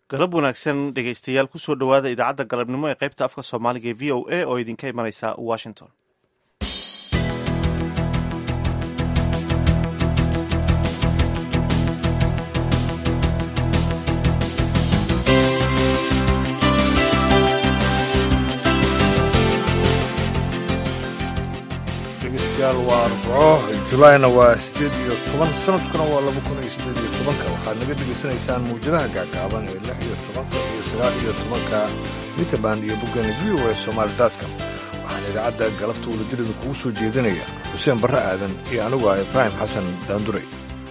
galab wanaagsan dhegaystayaal kusoo dhowaada idaacadda galabnimo ee qaybta afka soomaaliga ee v o a oo idinka imanaysa washington dhegeystayaal waa arbaco julaayna waa siddeed iyo toban sanadkuna waa laba kun iyo siddeed iyo tobanka waxaad naga dhegaysanaysaan mawjadaha gaagaaban ee lix iyo tobanka iyo sagaal iyo tobanka mitrband iyo boggani v o e somaali daadka waxaan idaacadda galabta wadadirida kugu soo jeedinaya xuseen barre aadan iyo anigu ah ibraahim xasan daanduray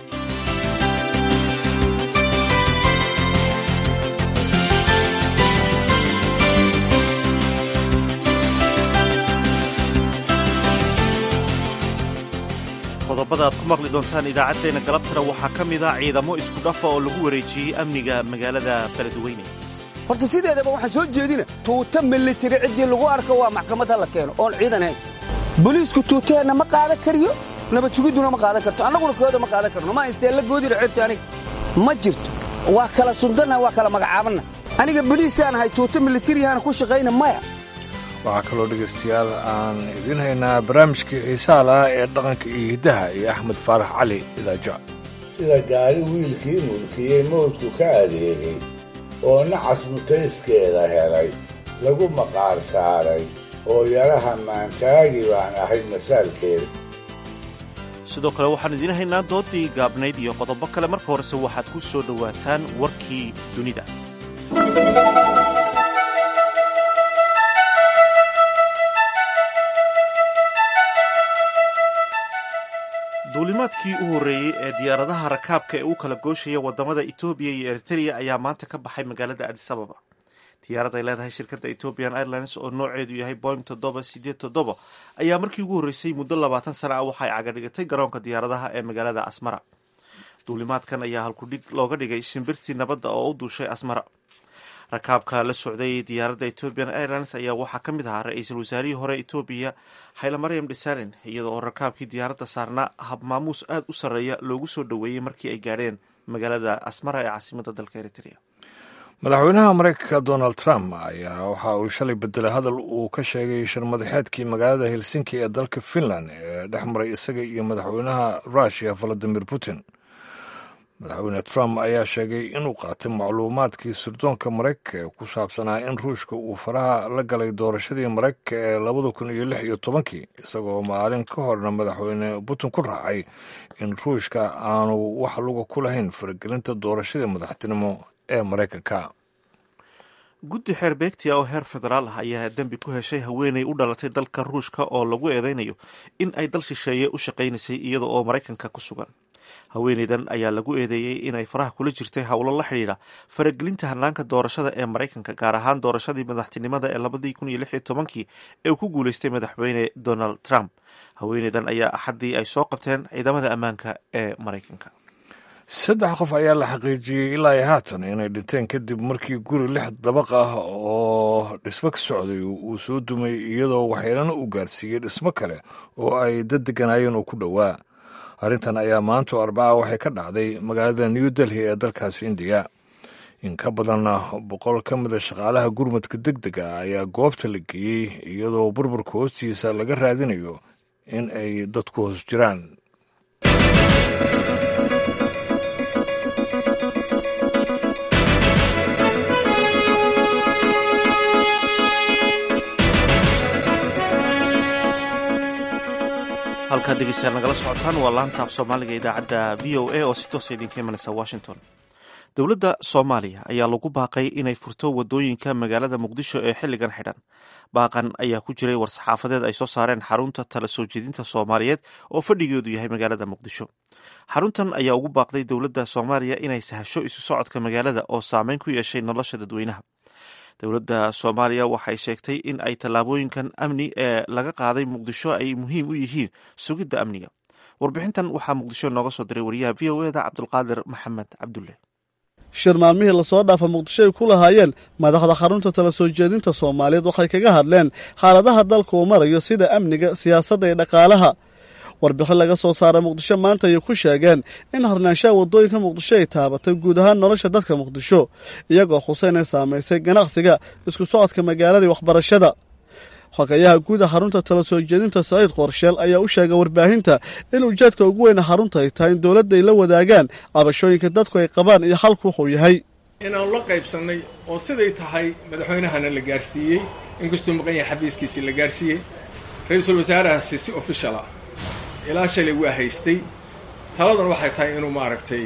qodobada aad ku maqli doontaan idaacaddeenna galabtana waxaa ka mid a ciidamo isku dhafa oo lagu wareejiyey amniga magaalada beledweyne horta sideedaba waxaan soo jeedina tuuta militari ciddii lagu arko waa maxkamad ha la keeno oon ciidan hayn boliisku tuuteenna ma qaadan kariyo nabad sugidduna ma qaadan karto annaguna kooda ma qaadan karno ma haystee la goodira ceebta aniga ma jirto waa kala sundanna waa kala magacaabanna aniga boliisaan ahay tuuta militariyaana ku shaqayna maya waxaa kaloo dhegaystayaal aan idiin haynaa barnaamijkii xiisaha lahaa ee dhaqanka iyo hiddaha iyo axmed faarax cali idaajo sida gaari wiilkii mulkiyey mawdku ka adeegay oo nacas mutayskeeda helay lagu maqaar saaray oo yaraha maantaagi baan ahay masaalkeeda sidoo kale waxaan idiin haynaa doodii gaabnayd iyo qodobo kale marka horese waxaad ku soo dhowaataan warkii dunida duulimaadkii u horreeyey ee diyaaradaha rakaabka ee u kala gooshaya waddamada etoobiya iyo eritrea ayaa maanta ka baxay magaalada adis ababa diyaarad ay leedahay shirkadda ethiopian airlines oo nooceedu yahay boing toddoba sideed toddoba ayaa markii ugu horreysay muddo labaatan sana ah waxa ay cagadhigatay garoonka diyaaradaha ee magaalada asmara duulimaadkan ayaa halkudhig looga dhigay shimbirtii nabadda oo u duushay asmara rakaabka la socday diyaaradda ethiopian airlines ayaa waxaa ka mid ahaa ra-iisul wasaarihii hore etoobiya hayle maryam dhesalin iyada oo rakaabkii diyaaradda saarnaa hab maamuus aada u sarreeya loogu soo dhoweeyey markii ay gaadheen magaalada asmara ee caasimadda dalka eritrea madaxweynaha maraykanka donald trump ayaa waxa uu shalay bedelay hadal uu ka sheegay shirmadaxeedkii magaalada helsinki ee dalka finland ee dhex maray isaga iyo madaxweynaha russiya valadimir putin madaxweyne trump ayaa sheegay inuu qaatay macluumaadkii sirdoonka maraykanka ee ku saabsanaa in ruushka uu faraha la galay doorashadii maraykanka ee labada kun iyo lix iyo tobankii isagoo maalin ka horna madaxweyne putin ku raacay in ruushka aanu wax luga ku lahayn faragelinta doorashadii madaxtinimo ee maraykanka guddi xeer beegtia oo heer federaal ah ayaa dembi ku heshay haweeney u dhalatay dalka ruushka oo lagu eedeynayo in ay dal shisheeye u shaqaynaysay iyada oo maraykanka ku sugan haweeneydan ayaa lagu eedeeyey inay faraha kula jirtay howlo la xidhiidha faragelinta hannaanka doorashada ee maraykanka gaar ahaan doorashadii madaxtinimada ee labadii kun iyo lix iyo tobankii ee uu ku guuleystay madaxweyne donald trump haweeneydan ayaa axaddii ay soo qabteen ciidamada ammaanka ee maraykanka saddex qof ayaa la xaqiijiyey ilaa iyo haatan inay dhinteen kadib markii guri lix dabaq ah oo dhismo ka socday uu soo dumay iyadoo waxyeelana uu gaarsiiyey dhismo kale oo ay dad deganaayeen oo ku dhowaa arrintan ayaa maanto arbaca waxay ka dhacday magaalada new delhi ee dalkaasi indiya in ka badan boqol ka mida shaqaalaha gurmadka deg dega ayaa goobta la geeyey iyadoo burburka hoostiisa laga raadinayo in ay dadku hoos jiraan halkaad dhegeystayaal nagala socotaan waa laanta af soomaaliga idaacadda v o a oo si toosa idinka imanaysa washington dowladda soomaaliya ayaa lagu baaqay inay furto wadooyinka magaalada muqdisho ee xilligan xidhan baaqan ayaa ku jiray war-saxaafadeed ay soo saareen xarunta tala soo jeedinta soomaaliyeed oo fadhigeedu yahay magaalada muqdisho xaruntan ayaa ugu baaqday dowladda soomaaliya inay sahasho isu socodka magaalada oo saameyn ku yeeshay nolosha dadweynaha dowladda soomaaliya waxay sheegtay in ay tallaabooyinkan amni ee laga qaaday muqdisho ay muhiim u yihiin sugidda amniga warbixintan waxaa muqdisho nooga soo diray wariyaha v o eda cabdulqaadir maxamed cabdulle shir maalmihii lasoo dhaafa muqdisho ay ku lahaayeen madaxda xarunta tala soo jeedinta soomaaliyeed waxay kaga hadleen xaaladaha dalka uu marayo sida amniga siyaasadda iyo dhaqaalaha warbixin laga soo saaray muqdisho maanta ayay ku sheegeen in harnaanshaha waddooyinka muqdisho ay taabatay guud ahaan nolosha dadka muqdisho iyagoo xuseyn ay saamaysay ganacsiga isku socodka magaalada iyo waxbarashada xogayaha guud a xarunta tala soo jeedinta saciid qorsheel ayaa u sheegay warbaahinta in ujeedka ugu weyna xarunta ay tahay in dowladda ay la wadaagaan cabashooyinka dadku ay qabaan iyo xalku wuxuu yahay inaanu la qaybsannay oo siday tahay madaxweynahana la gaarsiiyey inkastuu maqan yahay xafiiskiisii la gaarsiiyey ra-iisul wasaarahaasi si official ah ilaa shalay waa haystay taladuna waxay tahay inuu maaragtay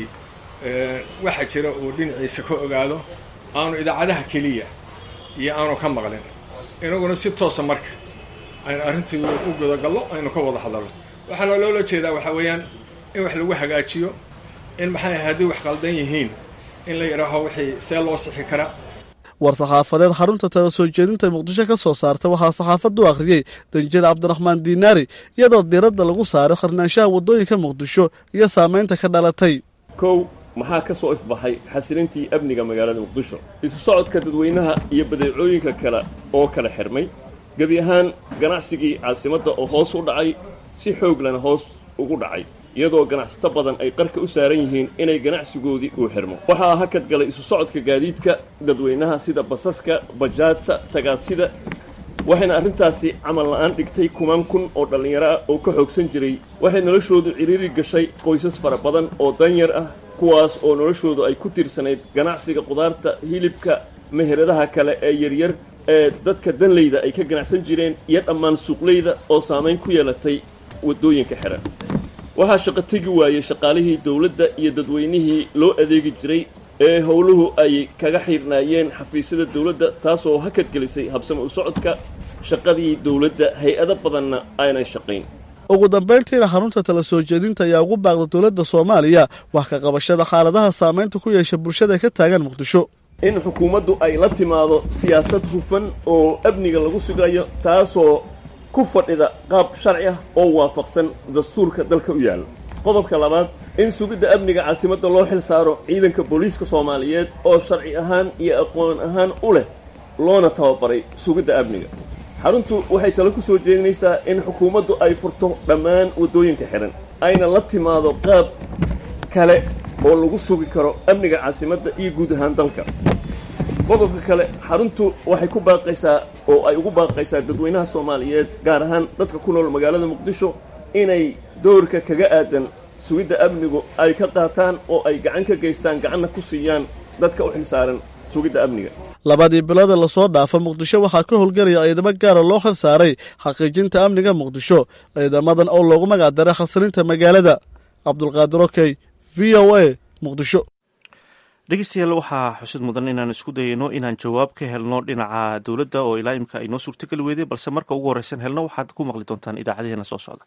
waxa jira uu dhinaciisa ka ogaado aanu idaacadaha keliya iyo aanu ka maqlin inaguna si toosa marka aynu arrintii u gudagallo aynu ka wada hadalno waxaana loola jeedaa waxaa weeyaan in wax lagu hagaajiyo in maxay haddii wax qaldan yihiin in la yidhaaho wixii see loo sixi karaa war saxaafadeed xarunta tala soo jeedinta muqdisho ka soo saarta waxaa saxaafaddu akhriyey danjir cabdiraxmaan diinaari iyadoo diiradda lagu saaray kharnaanshaha waddooyinka muqdisho iyo saamaynta ka dhalatay kow maxaa ka soo ifbaxay xasilintii amniga magaalada muqdisho isu socodka dadweynaha iyo badeecooyinka kale oo kala xidhmay gebi ahaan ganacsigii caasimadda oo hoos u dhacay si xooglana hoos ugu dhacay iyadoo ganacsato badan ay qarka u saaran yihiin inay ganacsigoodii uu xidhmo waxaa hakad galay isu socodka gaadiidka dadweynaha sida basaska bajaadta tagaasida waxayna arrintaasi camal la'aan dhigtay kumaan kun oo dhallinyaro ah oo ka xoogsan jiray waxay noloshoodu cidhiiri gashay qoysas fara badan oo danyar ah kuwaas oo noloshoodu ay ku tiirsanayd ganacsiga qudaarta hilibka meheradaha kale ee yaryar ee dadka danleyda ay ka ganacsan jireen iyo dhammaan suuqleyda oo saamayn ku yeelatay waddooyinka xidhan waxaa shaqo tegi waayey shaqaalihii dawladda iyo dadweynihii loo adeegi jiray ee howluhu ay kaga xidhnaayeen xafiisyada dawladda taasoo hakad gelisay habsama u socodka shaqadii dawladda hay-ado badanna aanay shaqayn ugu dambayntiina xarunta tala soo jeedinta ayaa ugu baaqda dowladda soomaaliya wax ka qabashada xaaladaha saamaynta ku yeesha bulshada ka taagan muqdisho in xukuumaddu ay la timaado siyaasad hufan oo amniga lagu sugayo taasoo ku fadhida qaab sharci ah oo waafaqsan dastuurka dalka u yaalla qodobka labaad in sugidda amniga caasimadda loo xil saaro ciidanka booliiska soomaaliyeed oo sharci ahaan iyo aqoon ahaan u leh loona tababaray sugidda amniga xaruntu waxay talo ku soo jeedinaysaa in xukuumaddu ay furto dhammaan waddooyinka xidhan ayna la timaado qaab kale oo lagu sugi karo amniga caasimadda iyo guud ahaan dalka qodobka kale xaruntu waxay ku baaqaysaa oo ay ugu baaqaysaa dadweynaha soomaaliyeed gaar ahaan dadka ku nool magaalada muqdisho inay doorka kaga aadan sugidda amnigu ay ka qaataan oo ay gacan ka geystaan gacanna ku siiyaan dadka u xilsaaran sugidda amniga labadii biloodee lasoo dhaafa muqdisho waxaa ka howlgelaya ciidamo gaara loo xil saaray xaqiijinta amniga muqdisho ciidamadan oo loogu magacdaray khasrinta magaalada cabdulqaadir okey v o a muqdisho dhegeystayaal waxaa xusid mudan inaan isku dayayno inaan jawaab ka helno dhinaca dowladda oo ilaa imka ay noo suurtogeli weyday balse marka ugu horreysan helno waxaad ku maqli doontaan idaacadaheena soo socda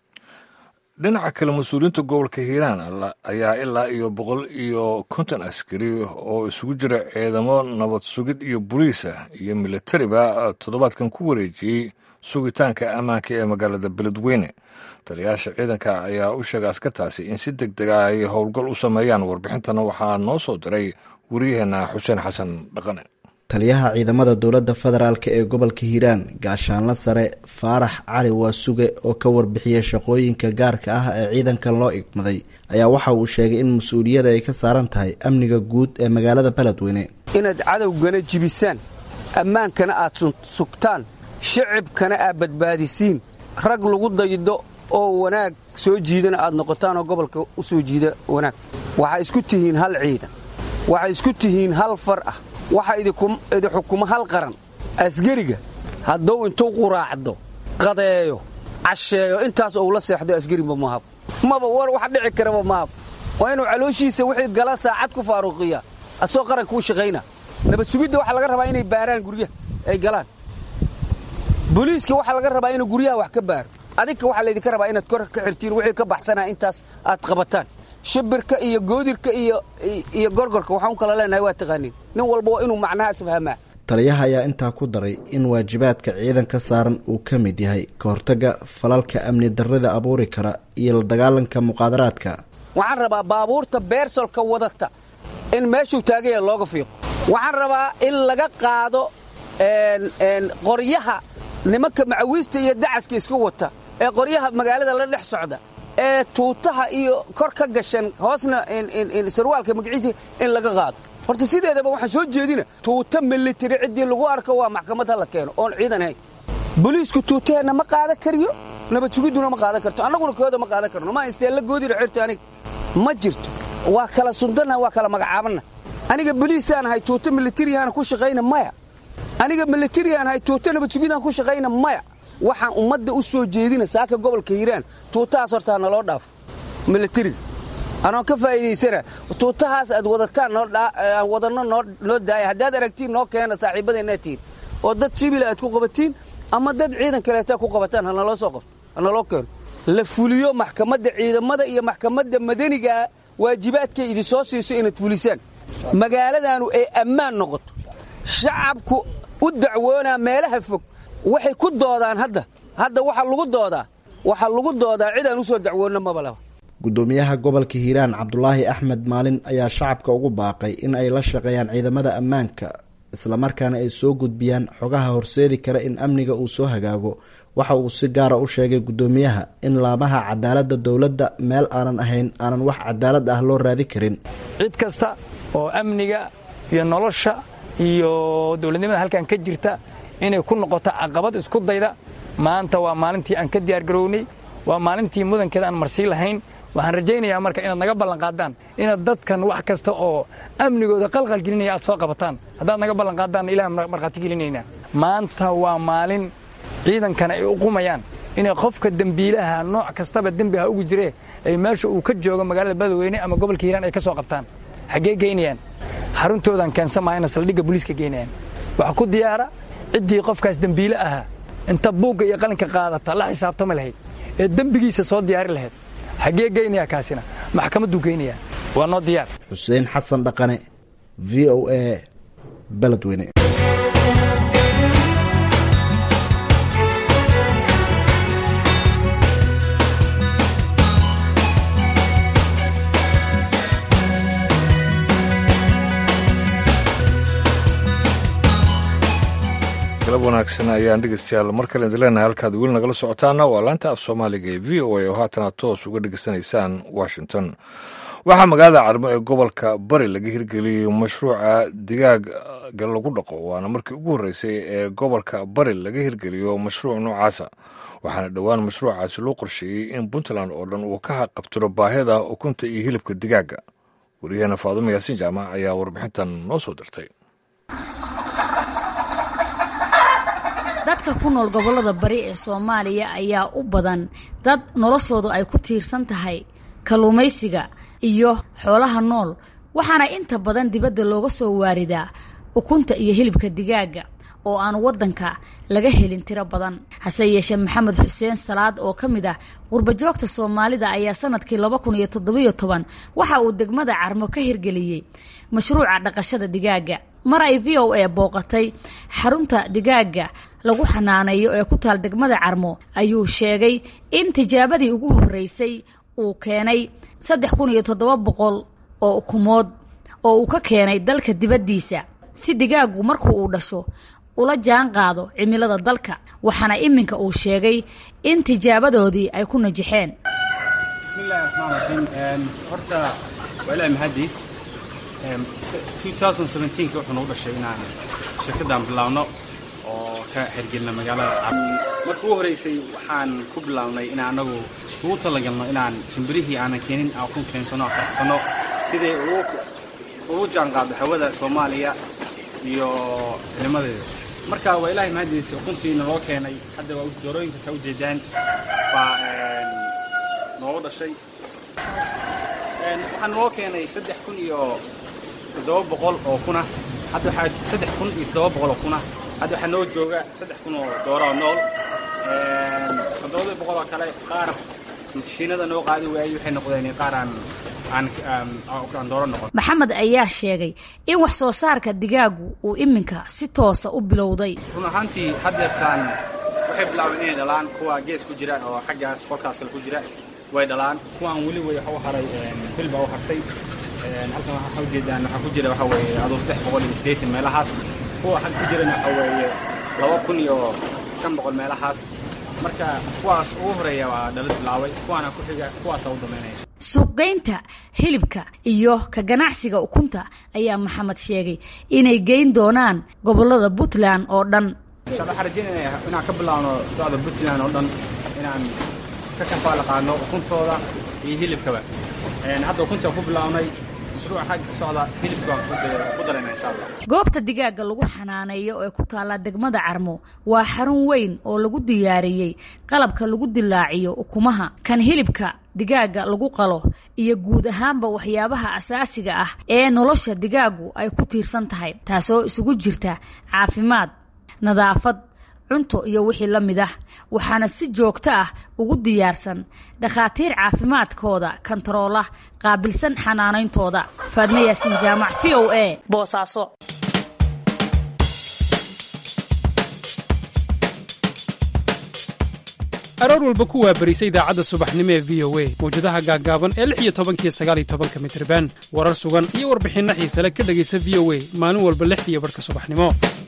dhinaca kale mas-uuliyiinta gobolka hiiraan ayaa ilaa iyo boqol iyo konton askari oo isugu jira ciidamo nabad sugid iyo boliisa iyo milatariba toddobaadkan ku wareejiyey sugitaanka ammaanka ee magaalada beledweyne taliyayaasha ciidanka ayaa u sheegay askartaasi in si deg deg ah ay howlgal u sameeyaan warbixintana waxaa noo soo diray wariyaheenna xuseen xasan dhaqane taliyaha ciidamada dowladda federaalk ee gobolka hiiraan gaashaanla sare faarax cali waasuge oo ka warbixiyey shaqooyinka gaarka ah ee ciidankan loo igmaday ayaa waxa uu sheegay in mas-uuliyada ay ka saaran tahay amniga guud ee magaalada beledweyne inaad cadowgana jibisaan ammaankana aad sugtaan shicibkana aad badbaadisiin rag lagu daydo oo wanaag soo jiidana aad noqotaan oo gobolka u soo jiida wanaag waxaa isku tihiin hal ciidan waxay isku tihiin hal far ah waxaa idi xukumo hal qaran asgariga hadduu intuu quraacdo qadeeyo casheeyo intaas ou la seexdo asgariba mahab maba war wax dhici karaba mahab waa inuu calooshiisa wixii gala saacad ku faaruuqiya asoo qaranka u shaqayna nabad sugidda waxaa laga rabaa inay baaraan guryaha ay galaan booliiska waxaa laga rabaa inuu guryaha wax ka baaro adinka waxaa laydinka rabaa inaad kor ka xirtiin wixii ka baxsanaa intaas aad qabataan shibirka iyo goodirka iyo gorgorka waxaan u kala leenahay waa taqaaniin nin walba waa inuu macnahaas fahmaa taliyaha ayaa intaa ku daray in waajibaadka ciidanka saaran uu ka mid yahay ka hortagga falalka amni darrida abuuri kara iyo la dagaalanka muqaadaraadka waxaan rabaa baabuurta beersolka wadata in meeshuu taagaya looga fiiqo waxaan rabaa in laga qaado qoryaha nimanka macawiista iyo dacaska iska wata ee qoryaha magaalada la dhex socda ee tuutaha iyo kor ka gashan hoosna sarwaalka magaciisa in laga qaado horta sideedaba waxaan soo jeedina tuuta militari ciddii lagu arko waa maxkamad ha la keeno oon ciidan ahayn boliisku tuutaheenna ma qaadan kariyo nabad sugiduna ma qaadan karto annaguna kooda ma qaadan karno ma haystee la goodina xirto aniga ma jirto waa kala sundanna waa kala magacaabanna aniga boliisaan ahay tuuta militariyaana ku shaqayna maya aniga militariaan ahay tuuta nabad sugidaan ku shaqayna maya waxaan ummadda u soo jeedina saaka gobolka hiiraan tuutahaas hortaa naloo dhaafo militariga anoon ka faa'iidaysana tuutahaas aad wadataan aan wadanno noo daaya haddaad aragtiin noo keena saaxiibadeenaa tihin oo dad jibila aad ku qabatiin ama dad ciidan kaleeta ku qabataan hanaloo soo qabto hanaloo keeno la fuliyo maxkamadda ciidamada iyo maxkamadda madanigaa waajibaadkay idin soo siiso inaad fulisaan magaaladaanu ay ammaan noqoto shacabku u dacwoonaa meelaha fog waxay ku doodaan hadda hadda waxaa lagu doodaa waxaa lagu doodaa cid aan u soo dacwoonna maba laba gudoomiyaha gobolka hiiraan cabdulaahi axmed maalin ayaa shacabka ugu baaqay in ay la shaqeeyaan ciidamada ammaanka islamarkaana ay soo gudbiyaan xogaha horseedi kara in amniga uu soo hagaago waxa uu si gaara u sheegay gudoomiyaha in laamaha cadaaladda dowladda meel aanan ahayn aanan wax cadaalad ah loo raadi karin cid kasta oo amniga iyo nolosha iyo dowladnimada halkan ka jirta inay ku noqoto caqabad isku dayda maanta waa maalintii aan ka diyaargarownay waa maalintii mudankeeda aan marsii lahayn waxaan rajaynayaa marka inaad naga ballanqaadaan inaad dadkan wax kasta oo amnigooda qalqal gelinaya aad soo qabataan haddaad naga ballanqaadaanna ilaah markhaati gelinaynaa maanta waa maalin ciidankana ay u qumayaan inay qofka dembiilaha nooc kastaba dembiha ugu jiree ay meesha uu ka joogo magaalada badweyne ama gobolka hiiraan ay ka soo qabtaan xaggee geynayaan xaruntoodan keensan maayana saldhigga booliiska geynayaan waxa ku diyaara ciddii qofkaas dembiile ahaa inta buugga iyo qalinka qaadata la xisaabtami lahayd ee dembigiisa soo diyaari lahayd xaggee geynayaa kaasina maxkamadduu geynayaa waa noo diyaar xuseen xasan dhaqane v o a beledweyne galab wanaagsan ayaan dhegeystayaal mar kale idin leenahay halkaad weli nagala socotaana waa laanta af soomaaliga ee v o a oo haatana toos uga dhegeysanaysaan washington waxaa magaalada carmo ee gobolka bari laga hirgeliyey mashruuca digaaga lagu dhaqo waana markii ugu horreysay ee gobolka bari laga hirgeliyo mashruuc noocaasa waxaana dhowaan mashruucaasi loo qorsheeyey in puntland oo dhan uu ka haqabtiro baahida ukunta iyo hilibka digaaga wariyaheena faadumo yaasiin jaamac ayaa warbixintan noo soo dirtay dadka ku nool gobollada bari ee soomaaliya ayaa u badan dad noloshoodu ay ku tiirsan tahay kalluumaysiga iyo xoolaha nool waxaana inta badan dibadda looga soo waaridaa ukunta iyo hilibka digaaga oo aan waddanka laga helin tiro badan hase yeeshee maxamed xuseen salaad oo ka mid ah qurbajoogta soomaalida ayaa sanadkii laba kun iyo toddobiyo toban waxa uu degmada carmo ka hirgeliyey mashruuca dhaqashada digaaga mar ay v o a booqatay xarunta digaaga lagu xanaaneeyo ee ku taal degmada carmo ayuu sheegay in tijaabadii ugu horreysay uu keenay saddex kun iyo toddoba boqol oo ukumood oo uu ka keenay dalka dibaddiisa si digaagu markuu uu dhasho ula jaan qaado cimilada dalka waxaana iminka uu sheegay in tijaabadoodii ay ku najixeen bismillahi raxmaan raxiim horta waa ilahi mahadiis wuxuu nagu dhashay inaan shirkaddan bilaabno oo ka xirgelina magaalada marka ugu horeysay waxaan ku bilaabnay in anagu iskugu talagalno inaan shimbirihii aanan keenin aan ku keensano aan farxsano siday ugu jaanqaado hawada soomaaliya iyo cilimadeeda marka waa ilaahay mahadiisa ukuntiina loo keenay hadda waa doorooyinkaas ha ujeedaan baa noogu dhashay waxaan noo keenay saddex kun iyo toddoba boqol oo kuna hadda waxaa saddex kun iyo toddoba boqol oo kuna hadda waxaa noo jooga saddex kun oo dooroo nool toddobada boqol oo kale qaar mashiinada noo qaadi waayey waxay noqdeen qaar aan aan dooro noqon maxamed ayaa sheegay in wax soo saarka digaagu uu iminka si toosa u bilowday run ahaantii haddeertaan waxay bilaabeen inay dhalaan kuwa gees ku jira oo xaggaas qolkaas kale ku jira way dhalaan kuwaan weli way waxa u haray bil baa u hartay halkan waxaa ujeedaan waxaa ku jira waxa weeye aduu saddex boqol iyo siddeetan meelahaas kuwa xag ku jirana waxa weeye laba kun iyo shan boqol meelahaas marka kuwaas ugu horeeya waa dhala bilaabay kuwaana ku xiga kuwaasa u damaynaya suuqgeynta hilibka iyo ka ganacsiga ukunta ayaa maxamed sheegay inay geyn doonaan gobolada puntland oo dhan waxaan rajeynaya inaan ka bilaabno docda puntland oo dhan inaan ka kafaalaqaano ukuntooda iyo hilibkaba hadda ukuntaan ku bilaabnay mashruuca xagga ka socda hilibka waan ku darayna insha allah goobta digaaga lagu xanaaneeyo ee ku taalla degmada carmo waa xarun weyn oo lagu diyaariyey qalabka lagu dilaaciyo ukumaha kan hilibka digaaga lagu qalo iyo guud ahaanba waxyaabaha asaasiga ah ee nolosha digaagu ay ku tiirsan tahay taasoo isugu jirta caafimaad nadaafad cunto iyo wixii la mid ah waxaana si joogto ah ugu diyaarsan dhakhaatiir caafimaadkooda kantaroola qaabilsan xanaanayntooda faadme yaasiin jaamac v o a boosaaso aroor walba ku waabarisa idaacadda subaxnimo ee v o a mawjadaha gaaggaaban ee lix iyo tobankiyo sagaal iyo tobanka mitriban warar sugan iyo warbixinno xiisale ka dhegaysa v o a maalin walba lixdiiyo barhka subaxnimo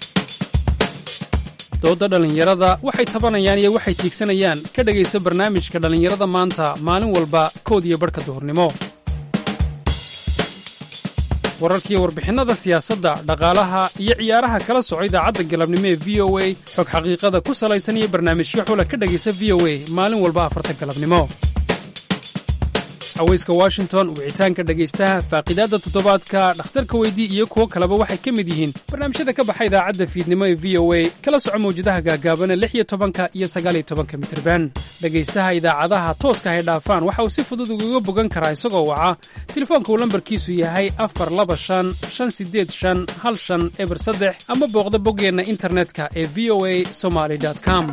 doodda dhallinyarada waxay tabanayaan iyo waxay tiigsanayaan ka dhegaysa barnaamijka dhallinyarada maanta maalin walba kood iyo barhka duhurnimo wararkiiyo warbixinnada siyaasadda dhaqaalaha iyo ciyaaraha kala soco idaacadda galabnimo ee v o a xog xaqiiqada ku salaysan iyo barnaamijyo xula ka dhegaysa v o a maalin walba afarta galabnimo haweyska washington wicitaanka dhegaystaha faaqidaadda toddobaadka dhakhtarka weydii iyo kuwo kaleba waxay ka mid yihiin barnaamijyada ka baxa idaacadda fiidnimo ee v o a kala soco mawjadaha gaagaabana lix iyo tobanka iyo sagaaliyo tobanka mitirban dhegaystaha idaacadaha tooska hay dhaafaan waxa uu si fudud ugaga bogan karaa isagoo waca telefoonka uu lambarkiisu yahay afar laba shan shan sideed shan hal shan eber saddex ama booqda boggeenna internetka ee v o a somaly com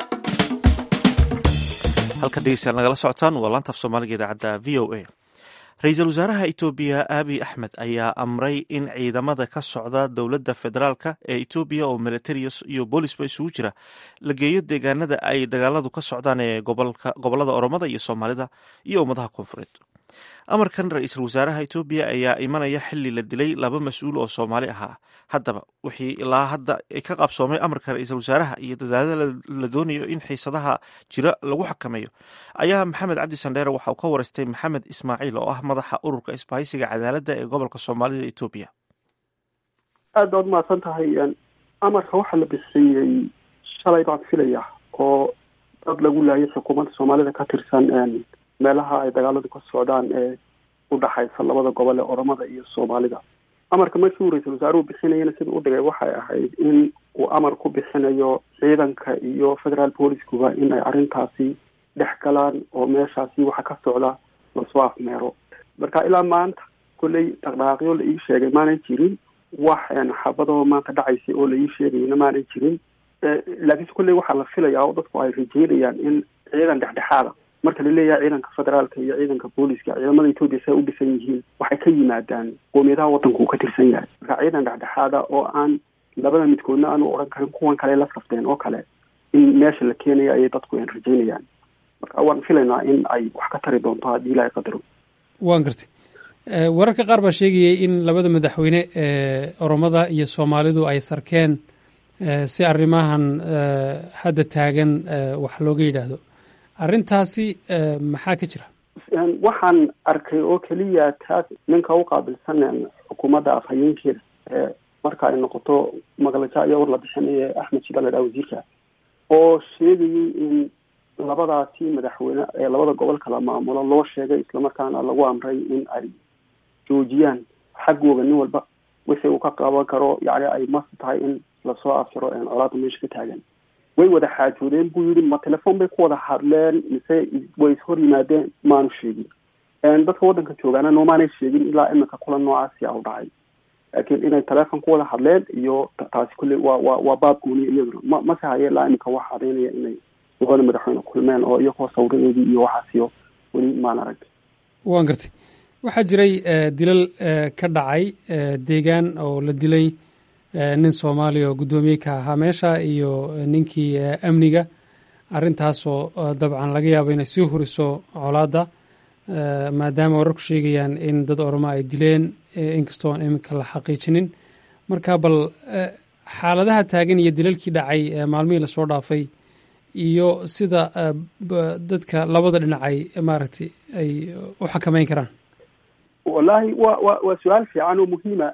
halka dhegeystayaal nagala socotaan waa laanta af soomaaliga idaacadda v o a ra-iisul wasaaraha etoobiya abiy axmed ayaa amray in ciidamada ka socda dowladda federaalka ee etoobiya oo militariya iyo boolisba isugu jira la geeyo deegaanada ay dagaaladu ka socdaan ee gobolada oromada iyo soomaalida iyo ummadaha koonfureed amarkan ra-iisul wasaaraha etoobiya ayaa imanaya xili la dilay laba mas-uul oo soomaali ahaa haddaba wixii ilaa hadda ka qabsoomay amarka ra-iisul wasaaraha iyo dadaalada la doonayo in xiisadaha jira lagu xakameeyo ayaa maxamed cabdi sandheere waxa uu ka wareystay maxamed ismaaciil oo ah madaxa ururka isbahaysiga cadaaladda ee gobolka soomaalida etoobiya aad baad umahadsan tahay amarka waxaa la bixiyey shalay baan filaya oo dad lagu laayay xukuumadda soomaalida ka tirsan meelaha ay dagaaladu ka socdaan ee udhaxaysa labada gobol ee oromada iyo soomaalida amarka markii uu ra-iisul wasaaruhu bixinayana sida u dhigay waxay ahayd in uu amar ku bixinayo ciidanka iyo federaal booliskuba in ay arrintaasi dhex galaan oo meeshaasi waxa ka socda lasoo afmeero marka ilaa maanta kolley dhaqdhaqaaqyo la ii sheegay maanay jirin wax xabadoo maanta dhacaysay oo la ii sheegayna maanay jirin laakiinse kolley waxaa la filayaa oo dadku ay rajeynayaan in ciidan dhexdhexaada marka la leeyahay ciidanka federaalka iyo ciidanka booliska ciidamada etoobiya say u dhisan yihiin waxay ka yimaadaan qoomiyadaha waddanku uu ka tirsan yahay marka ciidan dhexdhexaada oo aan labada midkoodna aanu odhan karin kuwan kale la safteen oo kale in meesha la keenayo ayay dadku an rajeynayaan marka waan filaynaa in ay wax ka tari doonto haddii ilaahay qadaro waan gartay wararka qaar baa sheegayay in labada madaxweyne ee oromada iyo soomaalidu ay sarkeen si arrimahan hadda taagan wax looga yidhaahdo arrintaasi maxaa ka jira waxaan arkay oo keliya taas ninka u qaabilsan xukuumadda afhayeenkeeda ee marka ay noqoto maqlaja iyo war la bixinaya axmed shida la dhaha wasiirka oo sheegayay in labadaasi madaxweyne ee labada gobol kala maamulo loo sheegay islamarkaana lagu amray in ay joojiyaan xaggooga nin walba wixii uu ka qaban karo yani ay mas tahay in lasoo afjaro colaada meesha ka taagan way wada xaajoodeen buu yidhi ma telefoon bay ku wada hadleen mise way ishor yimaadeen maanu sheegin dadka waddanka joogaana noomaanay sheegin ilaa imika kulan noocaasi a u dhacay laakiin inay telefoon ku wada hadleen iyo taasi kulley waa waa waa baab gooniya iyaduna ma mase haye ilaa imika waxa cadaynaya inay labada madaxweyne kulmeen oo iyagoo sawiradeedii iyo waxaasiyo weli maan arag waan gartay waxaa jiray dilal ka dhacay deegaan oo la dilay nin soomaaliya oo guddoomiye ka ahaa meesha iyo ninkii amniga arrintaasoo dabcan laga yaabo inay sii huriso colaadda maadaama wararku sheegayaan in dad oromo ay dileen inkastoo aan iminka la xaqiijinin marka bal xaaladaha taagan iyo dilalkii dhacay maalmihii lasoo dhaafay iyo sida dadka labada dhinac ay maaragtay ay u xakameyn karaan wallaahi wa wa waa su-aal fiican oo muhiima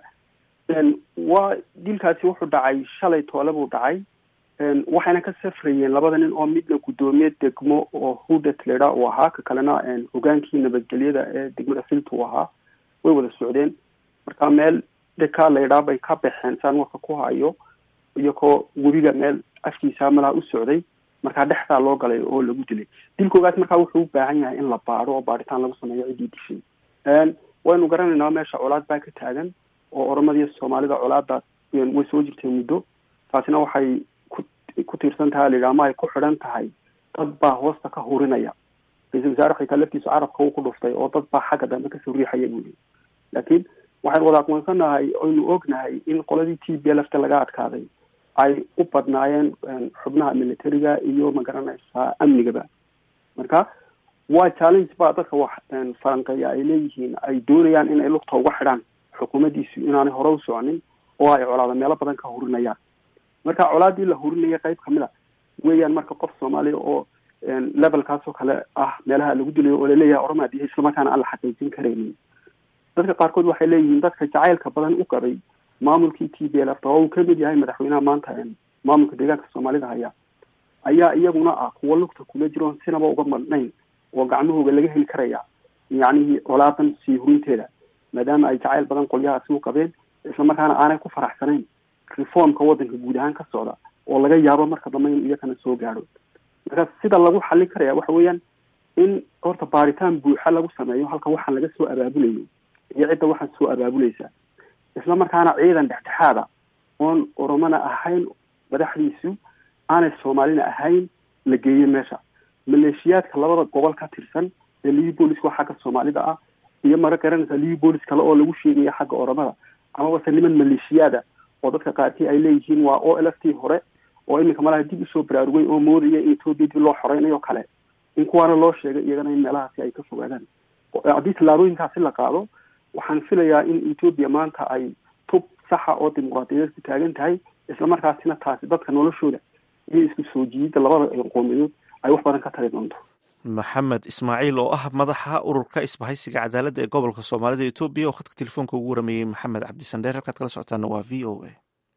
waa dilkaasi wuxuu dhacay shalay toole buu dhacay waxayna ka safrayeen labada nin oo midna guddoomiye degmo oo hudet ledha uu ahaa ka kalena hogaankii nabadgelyada ee degmada filta uu ahaa way wada socdeen marka meel deka laydhaa bay ka baxeen saan warka ku hayo iyagoo webiga meel afkiisa malaha u socday markaa dhexdaa loo galay oo lagu dilay dilkoogaas markaa wuxuu u baahan yahay in la baadho oo baadhitaan lagu sameeyo ciddii dishay waynu garanaynaa meesha colaad baa ka taagan oo oromadiiyo soomaalida colaadaas way soo jirtay muddo taasina waxay ku ku tiirsan tahay layidhaha ama ay ku xidhan tahay dad baa hoosta ka hurinaya ra-iisul wasaare xitaa laftiisu carabka uu ku dhuftay oo dad baa xagga dambe kasoo riixaya buu yii laakiin waxaynu wada aqoonsanahay oynu ognahay in qoladii t b lfta laga adkaaday ay u badnaayeen xubnaha militariga iyo magaranaysaa amnigaba marka waa challenge baa dadka wax falanqeeya ay leeyihiin ay doonayaan in ay lugta uga xidhaan xukuumaddiisu inaanay hore u soconin oo ay colaada meelo badan ka hurinayaan marka colaadii la hurinaya qayb kamid a weeyaan marka qof soomaaliya oo levelkaas oo kale ah meelaha lagu dilayo oo laleeyahay orama dihe islamarkaana aan la xaqiijin karaynin dadka qaarkood waxay leeyihiin dadka jacaylka badan u qabay maamulkii t b l f oo uu kamid yahay madaxweynaha maanta maamulka deegaanka soomaalida haya ayaa iyaguna ah kuwo lugta kula jiroon sinaba uga madhnayn oo gacmahooga laga heli karaya yacnihii colaadan sii hurinteeda maadaama ay jacayl badan qolyahaasi u qabeen islamarkaana aanay ku faraxsanayn reformka waddanka guud ahaan ka socda oo laga yaabo marka dambe in iyakana soo gaadho marka sida lagu xallin karaya waxa weeyaan in horta baaritaan buuxa lagu sameeyo halka waxaan laga soo abaabulayo iyo cidda waxaan soo abaabulaysa isla markaana ciidan dhexdhexaada oon oromona ahayn madaxdiisu aanay soomaalina ahayn la geeyo meesha maleeshiyaadka labada gobol ka tirsan ee livi booliska xagga soomaalida ah iyo mara garanaysa livi boolis kale oo lagu sheegaya xagga oromada amabase niman maleeshiyaada oo dadka qaarkii ay leeyihiin waa o l f t hore oo iminka malaha dib usoo baraarugay oo moodaya in etoobiya dib loo xoreynayo kale in kuwaana loo sheegay iyagana in meelahaasi ay ka fogaadaan haddii tallaabooyinkaasi la qaado waxaan filayaa in etoobiya maanta ay tub saxa oo dimuqraadiyadeed ku taagan tahay islamarkaasina taasi dadka noloshooda iyo isku soo jiidida labada qoomiyadood ay wax badan ka tari doonto maxamed ismaaciil oo ah madaxa ururka isbahaysiga cadaaladda ee gobolka soomaalida etoobiya oo khadka telefoonka ugu warameeyey maxamed cabdisandheer halkaad kala socotaana waa v o a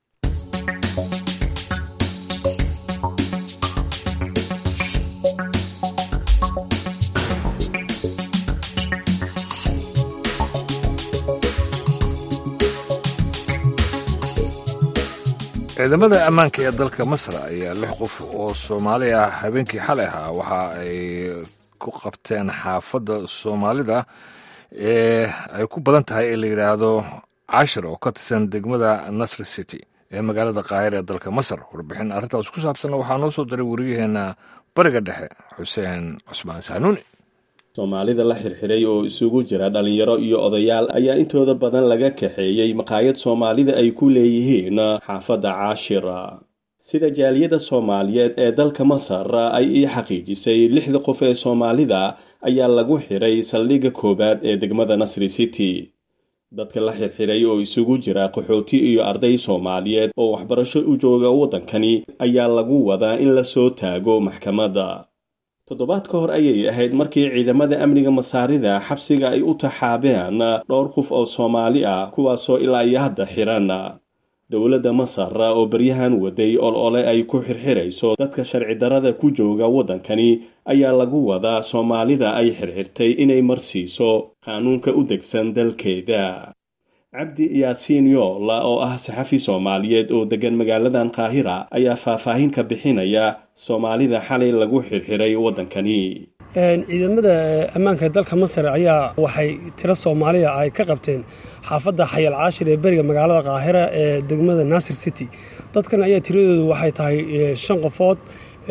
ciidamada ammaanka ee dalka masar ayaa lix qof oo soomaali ah habeenkii xalay ahaa waxa ay ku qabteen xaafadda soomaalida ee ay ku badan tahay ee la yidhaahdo cashir oo ka tirsan degmada nasr city ee magaalada kaahir ee dalka masar warbixin arrintaas ku saabsanna waxaa noo soo diray wariyaheenna bariga dhexe xuseen cusmaan saanuuni soomaalida la xirxiray oo isugu jira dhalinyaro iyo odayaal ayaa intooda badan laga kaxeeyey maqaayad soomaalida ay ku leeyihiin xaafadda caashira sida jaaliyada soomaaliyeed ee dalka masar ay ii xaqiijisay lixda qof ee soomaalida ayaa lagu xiray saldhigga koowaad ee degmada nasri city dadka la xirxiray oo isugu jira qaxooti iyo arday soomaaliyeed oo waxbarasho u jooga waddankani ayaa lagu wadaa in la soo taago maxkamadda toddobaad ka hor ayay ahayd markii ciidamada amniga masaarida xabsiga ay u taxaabeen dhowr qof oo soomaali ah kuwaasoo ilaa iyo hadda xiran dowladda masar oo baryahan waday ol ole ay ku xirxirayso dadka sharci darada ku jooga waddankani ayaa lagu wadaa soomaalida ay xirxirtay inay marsiiso qaanuunka u degsan dalkeeda cabdi yaasiin yoola oo ah saxafi soomaaliyeed oo degan magaaladan qaahira ayaa faahfaahin ka bixinaya soomaalida xalay lagu xirxiray waddankani ciidamada ammaanka dalka masar ayaa waxay tiro soomaaliya ay ka qabteen xaafadda xayal caashir ee beriga magaalada kaahira ee degmada nasir city dadkan ayaa tiradoodu waxay tahay shan qofood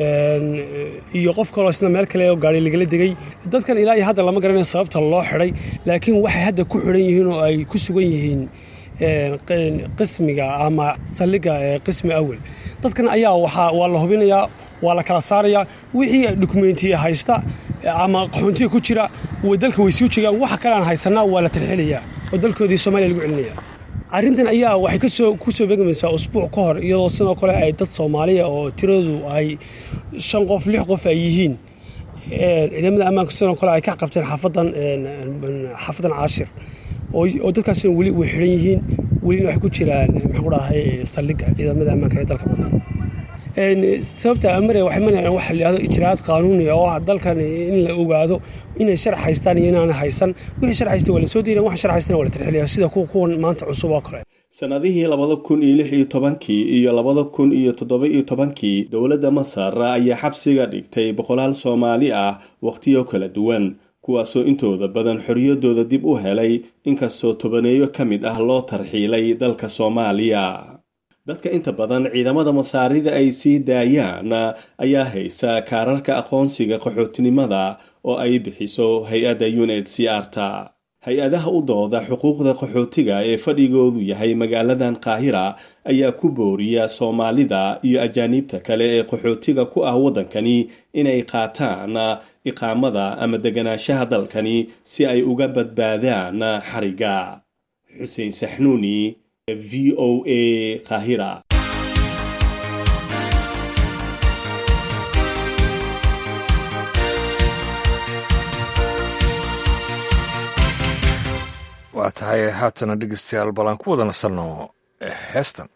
iyo qof kaloo isna meel kale oo gaari lagala degay dadkan ilaa iyo hadda lama garanayo sababta loo xidhay laakiin waxay hadda ku xidhan yihiin oo ay ku sugan yihiin qismiga ama saldhigga qismi awel dadkan ayaa waxaa waa la hubinayaa waa la kala saarayaa wixii dokumentiya haysta ama qaxoontiga ku jira dalka way suu jegaan waxa kale aan haysanaa waa la tarxilayaa oo dalkoodii soomaaliya lagu celinaya arrintan ayaa waxay kasoo kusoo beegmaysaa usbuuc ka hor iyadoo sidoo kale ay dad soomaaliya oo tiradoodu ay shan qof lix qof ay yihiin ciidamada ammaanka sidoo kale ay ka qabteen xaafadan xaafadan caashir oo dadkaasina weli way xidhan yihiin welina waxay ku jiraan maxaan ku dhahay saldhigga ciidamada ammaanka ee dalka masar sababta amare waxay manayaan waxa la yidhahdo ijraa'aad qaanuuni oo ah dalkan in la ogaado inay sharc haystaan iyo inaana haysan wixii sharc haysta waa la soo diidan waxa sharc haystana waa la tirxiliyaa sida kuwa kuwan maanta cusub oo kale sannadihii labada kun iyo lix iyo tobankii iyo labada kun iyo toddoba iyo tobankii dowladda masar ayaa xabsiga dhigtay boqolaal soomaali ah wakhtiyo kala duwan kuwaasoo intooda badan xorriyaddooda dib u helay inkastoo tobaneeyo ka mid ah loo tarxiilay dalka soomaaliya dadka inta badan ciidamada masaarida ay sii daayaan ayaa haysa kaararka aqoonsiga qaxootinimada oo ay bixiso hay-adda unhcr-ta hay-adaha u dooda xuquuqda qaxootiga ee fadhigoodu yahay magaaladan qaahira ayaa ku booriya soomaalida iyo ajaaniibta kale ee qaxootiga ku ah waddankani inay qaataan iqaamada ama deganaanshaha dalkani si ay uga badbaadaan xariga xuseen saxnuuni v o a qaahira waa tahay haatana dhegeystayaal bal aan ku wada nasanno heestan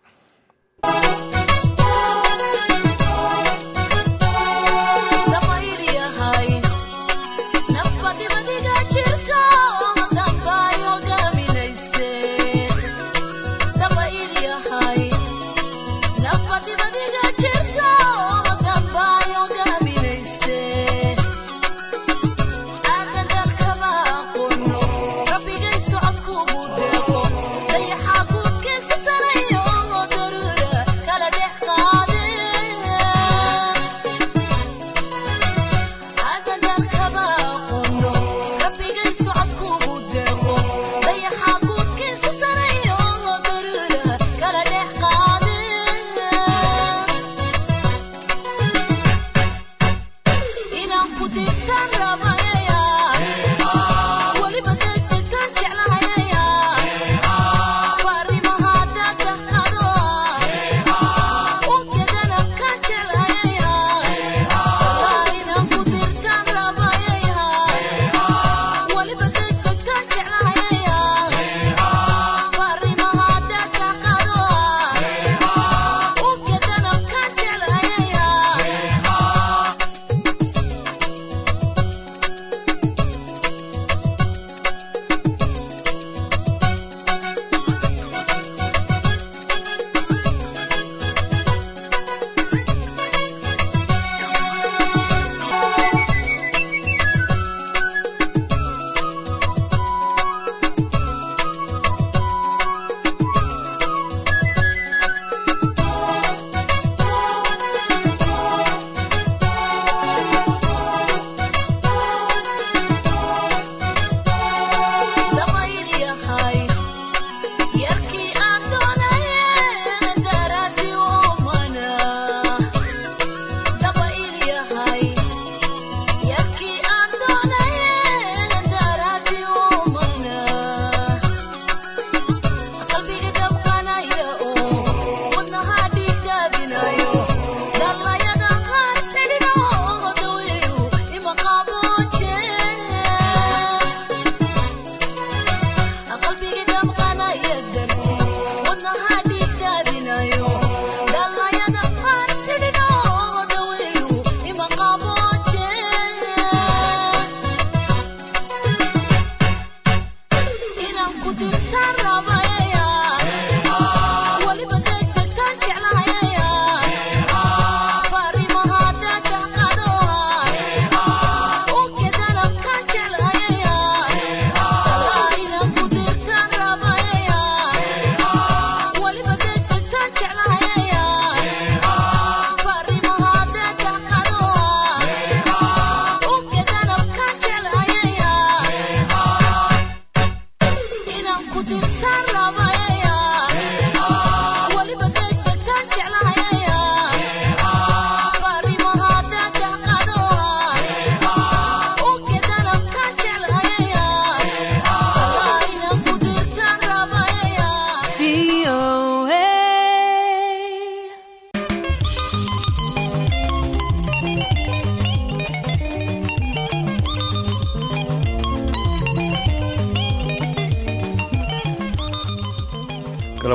Rabbiga socodku buu deeqo dayaxa guudkiisa sanayo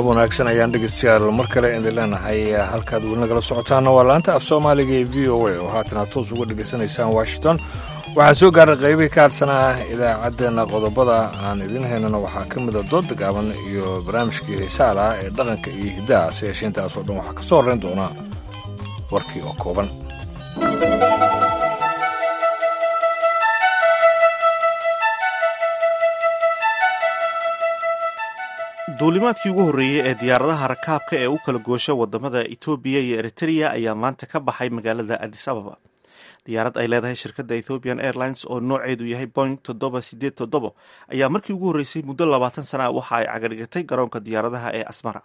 wanaagsan ayaan dhegeystayaal mar kale idin leenahay halkaad weli nagala socotaana waa laanta af soomaaliga ee v o a oo haatan aad toos uga dhegaysanaysaan washington waxaa soo gaaray qaybihii ka hadsanaa idaacaddeenna qodobada aan idiin haynana waxaa ka mida dooda gaaban iyo barnaamijkii heesaal ah ee dhaqanka iyo hiddaha se yeeshee intaasoo dhan waxaa ka soo horrayn doonaa warkii oo kooban duulimaadkii ugu horreeyey ee diyaaradaha rakaabka ee u kala goosha wadamada etoobiya iyo eritrea ayaa maanta ka baxay magaalada adis ababa diyaarad ay leedahay shirkadda ethiopian airlines oo nooceedu yahay boing toddoba sideed toddobo ayaa markii ugu horreysay muddo labaatan sana ah waxa ay cagadhigatay garoonka diyaaradaha ee asmara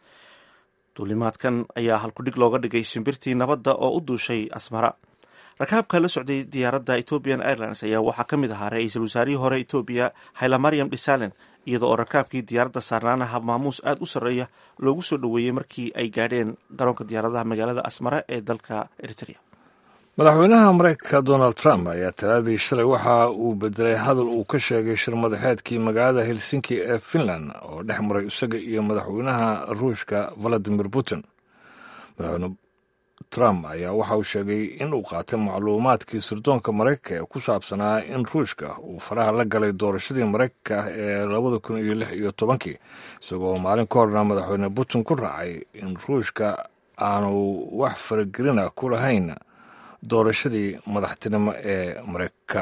duulimaadkan ayaa halkudhig looga dhigay shimbirtii nabadda oo u duushay asmara rakaabka la socday diyaaradda ethiopian airlines ayaa waxaa ka mid ahaa ra-iisul wasaarihii hore etoobiya haylamaryam dhisalen iyadoo oo rakaabkii diyaaradda saarnaanaha maamuus aada u sarreeya loogu soo dhoweeyey markii ay gaadheen garoonka diyaaradaha magaalada asmara ee dalka eritrea madaxweynaha mareykanka donald trump ayaa talaadii shalay waxa uu bedelay hadal uu ka sheegay shir madaxeedkii magaalada helsinki ee finland oo dhex maray isaga iyo madaxweynaha ruushka valadimir putin madaxweyne trump ayaa waxa uu sheegay in uu qaatay macluumaadkii sirdoonka maraykanka ee ku saabsanaa in ruushka uu faraha la galay doorashadii maraykanka ah ee labada kun iyo lix iyo tobankii isagoo maalin ka horna madaxweyne putin ku raacay in ruushka aanu wax faragelina ku lahayn doorashadii madaxtinimo ee maraykanka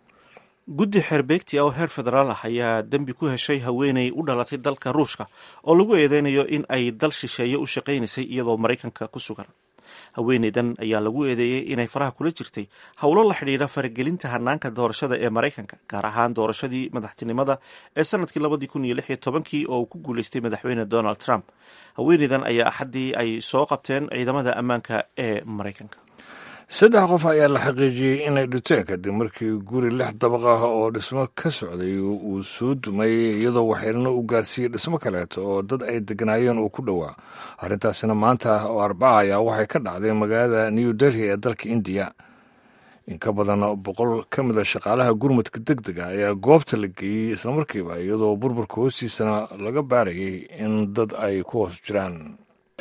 guddi xeerbeegti ah oo heer federaal ah ayaa dembi ku heshay haweeney u dhalatay dalka ruushka oo lagu eedeynayo in ay dal shisheeye u shaqaynaysay iyadoo maraykanka ku sugan haweeneydan ayaa lagu eedeeyey inay faraha kula jirtay howlo la xidhiidha faragelinta hanaanka doorashada ee maraykanka gaar ahaan doorashadii madaxtinimada ee sanadkii labadii kun iyo lix iyo tobankii oo uu ku guuleystay madaxweyne donald trump haweeneydan ayaa axaddii ay soo qabteen ciidamada ammaanka ee maraykanka saddex qof ayaa la xaqiijiyey inay dhinteen kadib markii guri lix dabaq ah oo dhismo ka socday uu soo dumay iyadoo waxyeelno u gaarsiiyey dhismo kaleeto oo dad ay deganaayeen uu ku dhowaa arrintaasina maanta oo arbaca ayaa waxay ka dhacday magaalada new delhi ee dalka indiya in ka badan boqol ka mida shaqaalaha gurmadka deg dega ayaa goobta la geeyey islamarkiiba iyadoo burburka hoostiisana laga baarayay in dad ay ku hoos jiraan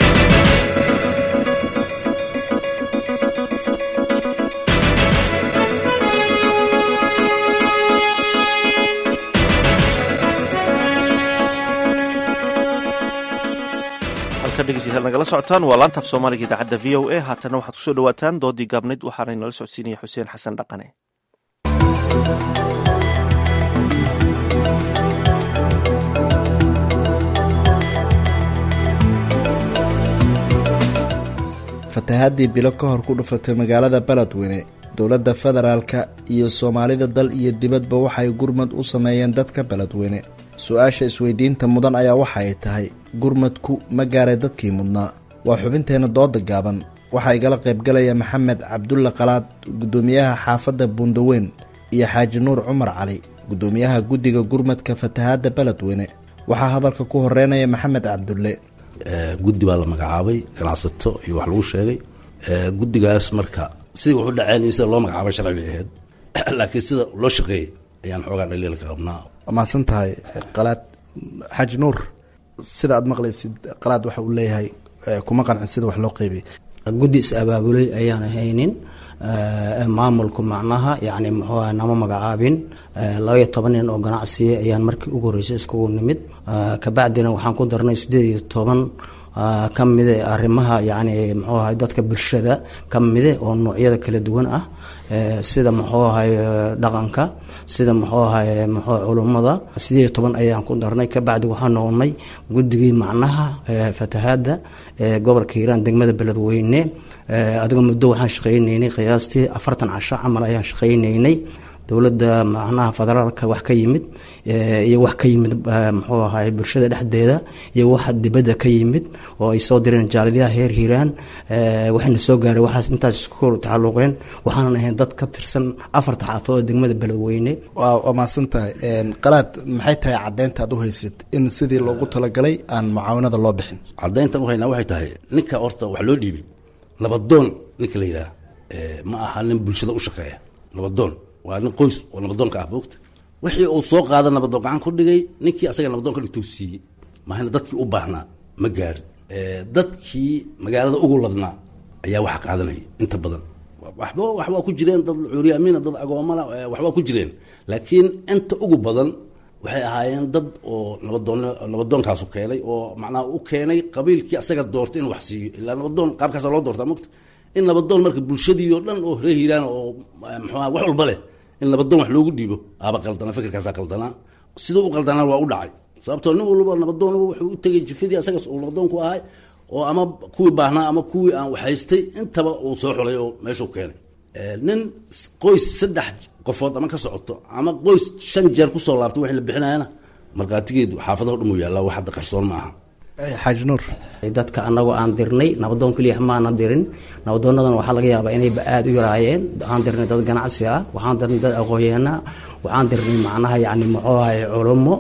dhegeystayaal nagala socotaan waa laantaaf soomaaliga idaacadda v o a haatana waxaad kusoo dhawaataan doodii gaabnayd waxaana inala socodsiinaya xuseen xasan dhaqane fatahaadii bilo ka hor ku dhufatay magaalada beledweyne dowladda federaalka iyo soomaalida dal iyo dibadba waxay gurmad u sameeyeen dadka beledweyne su-aasha isweydiinta mudan ayaa waxa ay tahay gurmadku ma gaaray dadkii mudnaa waa xubinteenna dooda gaaban waxaa igala qaybgalaya maxamed cabdulla qalaad guddoomiyaha xaafadda buundaweyn iyo xaaji nuur cumar cali guddoomiyaha guddiga gurmadka fatahaadda beledweyne waxaa hadalka ku horeynaya maxamed cabdulle guddi baa la magacaabay ganacsato iyo wax lagu sheegay guddigaas marka sidii wuxu dhaceen iyo sida loo magacaabay sharci bay ahayd laakiin sida loo shaqeeyey ayaan xoogaa dhaliilka qabnaa waa mahadsan tahay qalaad xaaji nuur sida aad maqlaysid qalaad waxa uu leeyahay kuma qancin sida wax loo qeybiyey guddi is abaabulay ayaan haynin maamulku macnaha yani muxuu nama magacaabin labaiyo toban nin oo ganacsiya ayaan markii ugu horreysay iskugu nimid kabacdina waxaan ku darnay sideed iyo toban ka mide arrimaha yani muxuu ahay dadka bulshada ka mide oo noocyada kala duwan ah sida muxuu ahay dhaqanka sida muxuu ahay muxuu culummada sideed iyo toban ayaan ku darnay kabacdi waxaan noqonay guddigii macnaha fatahaadda ee gobolka hiiraan degmada beledweyne adigoo muddo waxaan shaqaynaynay qiyaastii afartan casho camal ayaan shaqaynaynay dowladda macnaha federaalka wax ka yimid iyo wax ka yimid muxuu ahay bulshada dhexdeeda iyo wax dibadda ka yimid oo ay soo direen jaalidyaha heer hiiraan waxayna soo gaaray waxaas intaas isku tacaluqeen waxaanan ahayn dad ka tirsan afarta xaafadood degmada beledweyne waa mahadsan tahay qalaad maxay tahay caddeynta aad u haysid in sidii loogu talagalay aan mucaawanada loo bixin caddeyntan u haynaa waxay tahay ninka horta wax loo dhiibay nabadoon ninka la yidhaah ma aha nin bulshada u shaqeeya nabadoon waa nin qoys oo nabadoonka ah boogta wixii uu soo qaada nabadoon gacan ku dhigay ninkii asaga nabadoon ka dhigtuu siiyey mahayna dadkii u baahnaa ma gaarin dadkii magaalada ugu ladnaa ayaa waxa qaadanaya inta badan waxba waxbaa ku jireen dad cuuryaamiina dad agoomala waxbaa ku jireen laakiin inta ugu badan waxay ahaayeen dad oo nabadoon nabadoonkaasu keenay oo macnaha u keenay qabiilkii asaga doortay inuu wax siiyo ilaa nabadoon qaabkaasa loo doortaa mogta in nabadoon marka bulshadii oo dhan oo reer hiiraan oo muxuuha wax walba leh in nabadoon wax loogu dhiibo aaba qaldanaa fikirkaasaa qaldanaa siduu u qaldanaa waa u dhacay sababtoo nin walba nabadoon wuxuu u tegay jifadii asaga uu nabadoonku ahay oo ama kuwii baahnaa ama kuwii aan waxhaystay intaba uu soo xulay oo meeshuu keenay nin qoys saddex qofood ama ka socoto ama qoys shan jeer kusoo laabtay waxay la bixinayana markhaatigeedu xaafadaho dhan uu yaallaa wax hadda qarsoon ma aha xaaji nuur dadka anagoo aan dirnay nabadoon keliya maana dirin nabadoonadan waxaa laga yaabaa inayba aada u yaraayeen waxaan dirnay dad ganacsi ah waxaan dirnay dad aqoonyaana waxaan dirnay macnaha yani muxuu ahay culummo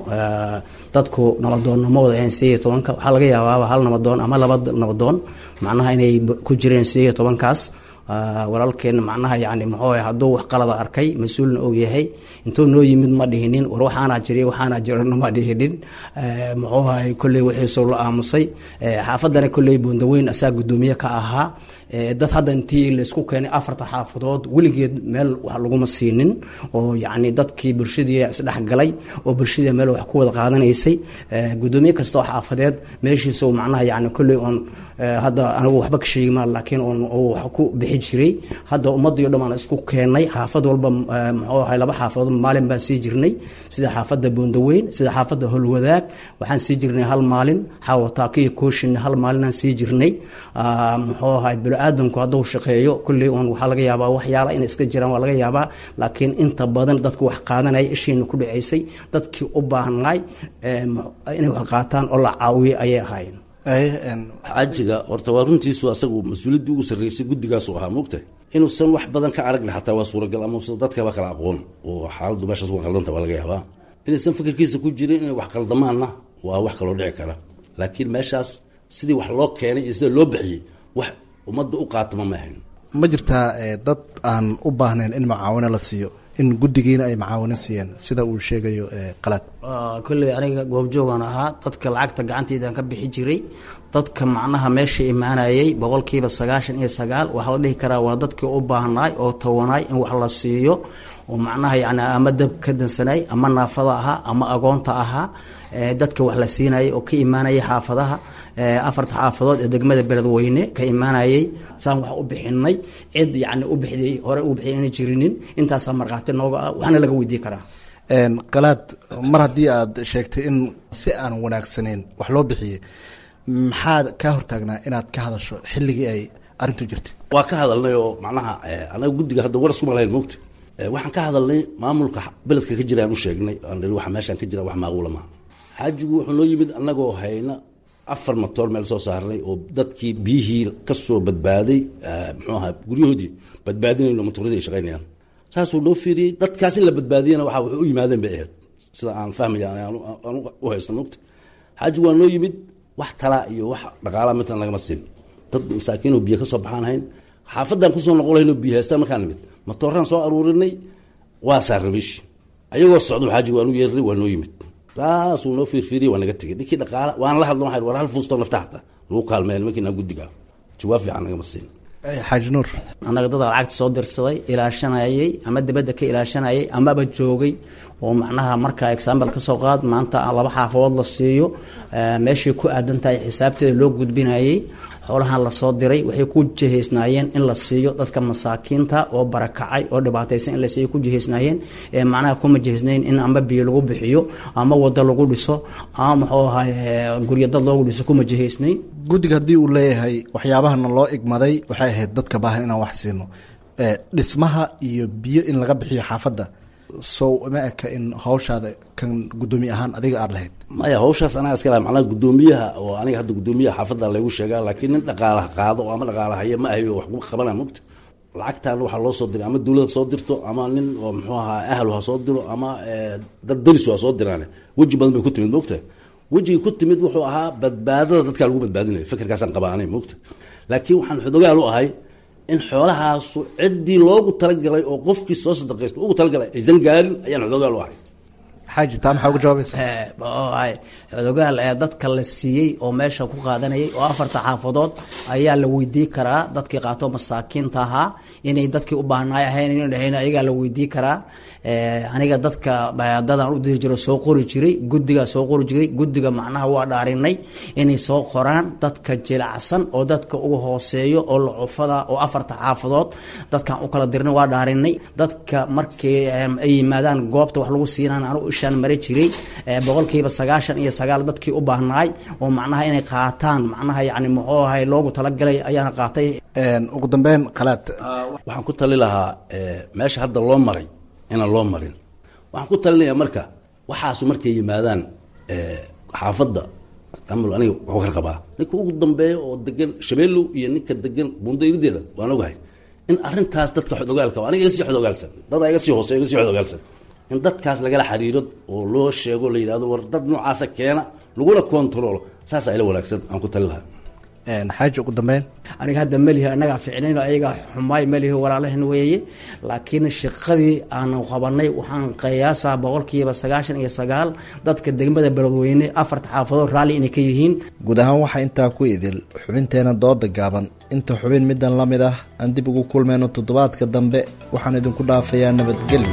dadku nabadoonnimo wada ahayn sideed iyo tobanka waxaa laga yaabaaba hal nabadoon ama laba nabadoon macnaha inay ku jireen sideed iyo tobankaas walaalkeena macnaha yani muxuu ahay hadduu wax qalada arkay mas-uulna og yahay intuu noo yimid ma dhihinin war waxaanaa jiriy waxaanaa jirana ma dhihinin muxuu ahay kolley wixiisuu la aamusay xaafadana kolley buundaweyn asaa guddoomiye ka ahaa dad hadda intii laysku keenay afarta xaafadood weligeed meel wax laguma siinin oo yacni dadkii bulshadii isdhexgalay oo bulshadii meel wax ku wada qaadanaysay guddoomiye kasta oo xaafadeed meeshiisa macnaha yani kolley oon hadda anigu waxba ka sheegi maa laakiin oon wax ku bixi jiray hadda ummadii o dhan aan isku keenay xaafad walba muxuu ahay laba xaafadood maalin baan sii jirnay sida xaafadda buundaweyn sida xaafadda holwadaag waxaan sii jirnay hal maalin xaawataakiyo kooshinna hal maalinaan sii jirnay muxuu ahay bini-aadanku hadduu shaqeeyo kulley uun waxaa laga yaabaa waxyaala inay iska jiraan waa laga yaabaa laakiin inta badan dadku wax qaadanaya ishiina ku dhaceysay dadkii u baahnay inay wax qaataan oo la caawiyo ayay ahaayeen xaajiga horta waa runtiisu asagu mas-uuliyaddii ugu sarreysay guddigaasu ahaa moogtahay inuusan wax badan ka aragna xataa waa suuragal ama usan dadkaba kala aqoon oo xaaladdu meeshaas uga qaldanta waa laga yaabaa inaysan fikirkiisa ku jirin inay wax qaldamaanna waa wax kaloo dhici kara laakiin meeshaas sidii wax loo keenay iyo sida loo bixiyey wax ummadda u qaatama ma ahayn ma jirtaa dad aan u baahnayn in macaawino la siiyo in guddigiina ay macaawino siiyeen sida uu sheegayo qalad kolley aniga goobjoogan ahaa dadka lacagta gacanteydaan ka bixi jiray dadka macnaha meesha imaanayay boqolkiiba sagaashan iyo sagaal waxaa la dhihi karaa waa dadkii u baahnaay oo tawanaay in wax la siiyo oo macnaha yani ama dab ka dansanay ama naafada ahaa ama agoonta ahaa dadka wax la siinayay oo ka imaanayay xaafadaha afarta xaafadood ee degmada beledweyne ka imaanayay saan wax u bixinay cid yani u bixday hore u bixday ina jirinin intaasaa markhaati nooga ah waxaana laga weydiin karaa qalaad mar haddii aad sheegtay in si aan wanaagsaneyn wax loo bixiyey maxaad kaa hortaagnaa inaad ka hadasho xilligii ay arrintu jirtay waa ka hadalnay oo macnaha anaga guddiga hadda war iskuma lahayn moogta waxaan ka hadalnay maamulka beledka ka jira aan u sheegnay aan ihi waxa meeshaan ka jira wax maaquula maaha xaajigu wuxuu noo yimid annagoo hayna afar matoor meel soo saarnay oo dadkii biyihii ka soo badbaaday muxuu ahaa guryahoodii badbaadinayno matooradii ay shaqaynayaan saasuu noo fiiriyey dadkaas in la badbaadiyana waxa waxay u yimaadeen bay ahayd sida aan fahmaya aan u haysta moogta xaajigu waa noo yimid wax talaa iyo wax dhaqaalaa midna lagama siin dad masaakiinoo biyo ka soo baxaan hayn xaafadaan kusoo noqon lahayn oo biyo haystaan markaan nimid matooraan soo aruurinay waa saarnay meeshii ayagoo socdo xaajigu waan u yeernay waa noo yimid saasuu noo fiirfiiriyey waa naga tegey ninkii dhaqaala waan la hadlo waxay war hal fuustoo nafta xataa nagu kaalmeeya nimankiina guddiga jawaab fiican nagama siin xaaji nuur annaga dada lacagta soo dirsaday ilaashanayay ama dibadda ka ilaashanayay amaba joogay oo macnaha marka example ka soo qaad maanta laba xaafadood la siiyo meeshay ku aadan tahay xisaabteeda loo gudbinayay xoolahan lasoo diray waxay ku jihaysnaayeen in la siiyo dadka masaakiinta oo barakacay oo dhibaataysan in la siiyo ku jihaysnaayeen ee macnaha kuma jihaysnayn in amba biyo lagu bixiyo ama wado lagu dhiso ama muxuu ahay guryo dad loogu dhiso kuma jihaysnayn guddiga haddii uu leeyahay waxyaabahana loo igmaday waxay ahayd dadka baahan inaan wax siino dhismaha iyo biyo in laga bixiyo xaafadda sow ma eka in hawshaada kan guddoomiye ahaan adiga aada lahayd maya hawshaas anaga iska laha macnaha guddoomiyaha oo aniga hadda guddoomiyaha xaafadda laygu sheegaa laakiin nin dhaqaalaha qaado oo ama dhaqaalahaya ma ahayo wax ku qabana mogta lacagtaan waxaa loo soo diray ama dawlada soo dirto ama nin oo muxuu ahaa ahlu ha soo diro ama dad darisu ha soo diraane weji badan bay ku timid mogta wejigii ku timid wuxuu ahaa badbaadada dadkaa lagu badbaadinayo fikirkaasaan qabaa anay mogta laakiin waxaan xodogaal u ahay in xoolahaasu ciddii loogu talagalay oo qofkii soo sadaqaysto ugu talagalay aysan gaarin ayaan xodogaal u ahay xaaji taa maxaa uga jawaabaysa ay xodogaal ee dadka la siiyey oo meesha ku qaadanayay oo afarta xaafadood ayaa la weydii karaa dadkii qaato masaakiinta ahaa inay dadkii u baahnaay ahayn inay dhahayn ayagaa la weydii karaa aniga dadka dadaan u diri jiro soo qori jiray guddigaa soo qori jiray guddiga macnaha waa dhaarinay inay soo qoraan dadka jilacsan oo dadka uga hooseeyo oo lacufada oo afarta xaafadood dadkaan u kala dirnay waa dhaarinay dadka markii ay yimaadaan goobta wax lagu siinaan anu ishaan mari jiray boqolkiiba sagaashan iyo sagaal dadkii u baahnaay oo macnaha inay qaataan macnaha yani muxuu ahay loogu talagalay ayaana qaatay ugu dambeyn khalaad waxaan ku tali lahaa meesha hadda loo maray inaan loo marin waxaan ku talinayaa marka waxaasu markay yimaadaan xaafadda amul aniga waxuu kala qabaa ninka ugu dambeeya oo degan shabeellow iyo ninka degan buundo irideeda waan ogahay in arrintaas dadka xodogaalka aniga iga sii xodogaalsan dad iga sii hooseeya iga sii xodogaalsan in dadkaas lagala xiriiro oo loo sheego la yidhahdo war dad noocaasa keena laguna kontaroolo saasaa ila wanaagsan aan ku tali lahaa xaaji ugu dambeyn aniga hadda melihi annagaa ficnayn ayaga xumaay melihi walaalahan weeye laakiin shaqadii aanu qabanay waxaan qiyaasaa boqolkiiba sagaashan iyo sagaal dadka degmada beledweyne afarta xaafadood raalli inay ka yihiin guud ahaan waxaa intaa ku idil xubinteena dooda gaaban inta xubin middan la mid ah aan dib ugu kulmayno toddobaadka dambe waxaan idinku dhaafayaa nabadgelyo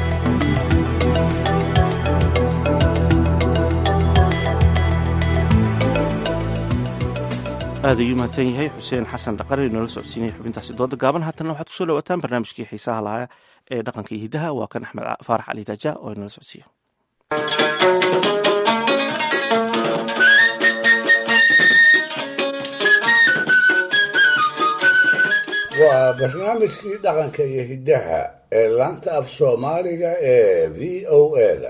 aad ayuu mahadsan yahay xuseen xasan dhaqare inoola socodsiinaya xubintaasi dooda gaaban haatanna waxaad kusoo dhawaataan barnaamijkii xiisaha lahaa ee dhaqanka iyo hidaha waa kan axmed faarax cali daaja oo inoola socodsiiya waa barnaamijkii dhaqanka iyo hiddaha ee laanta af soomaaliga ee v o eda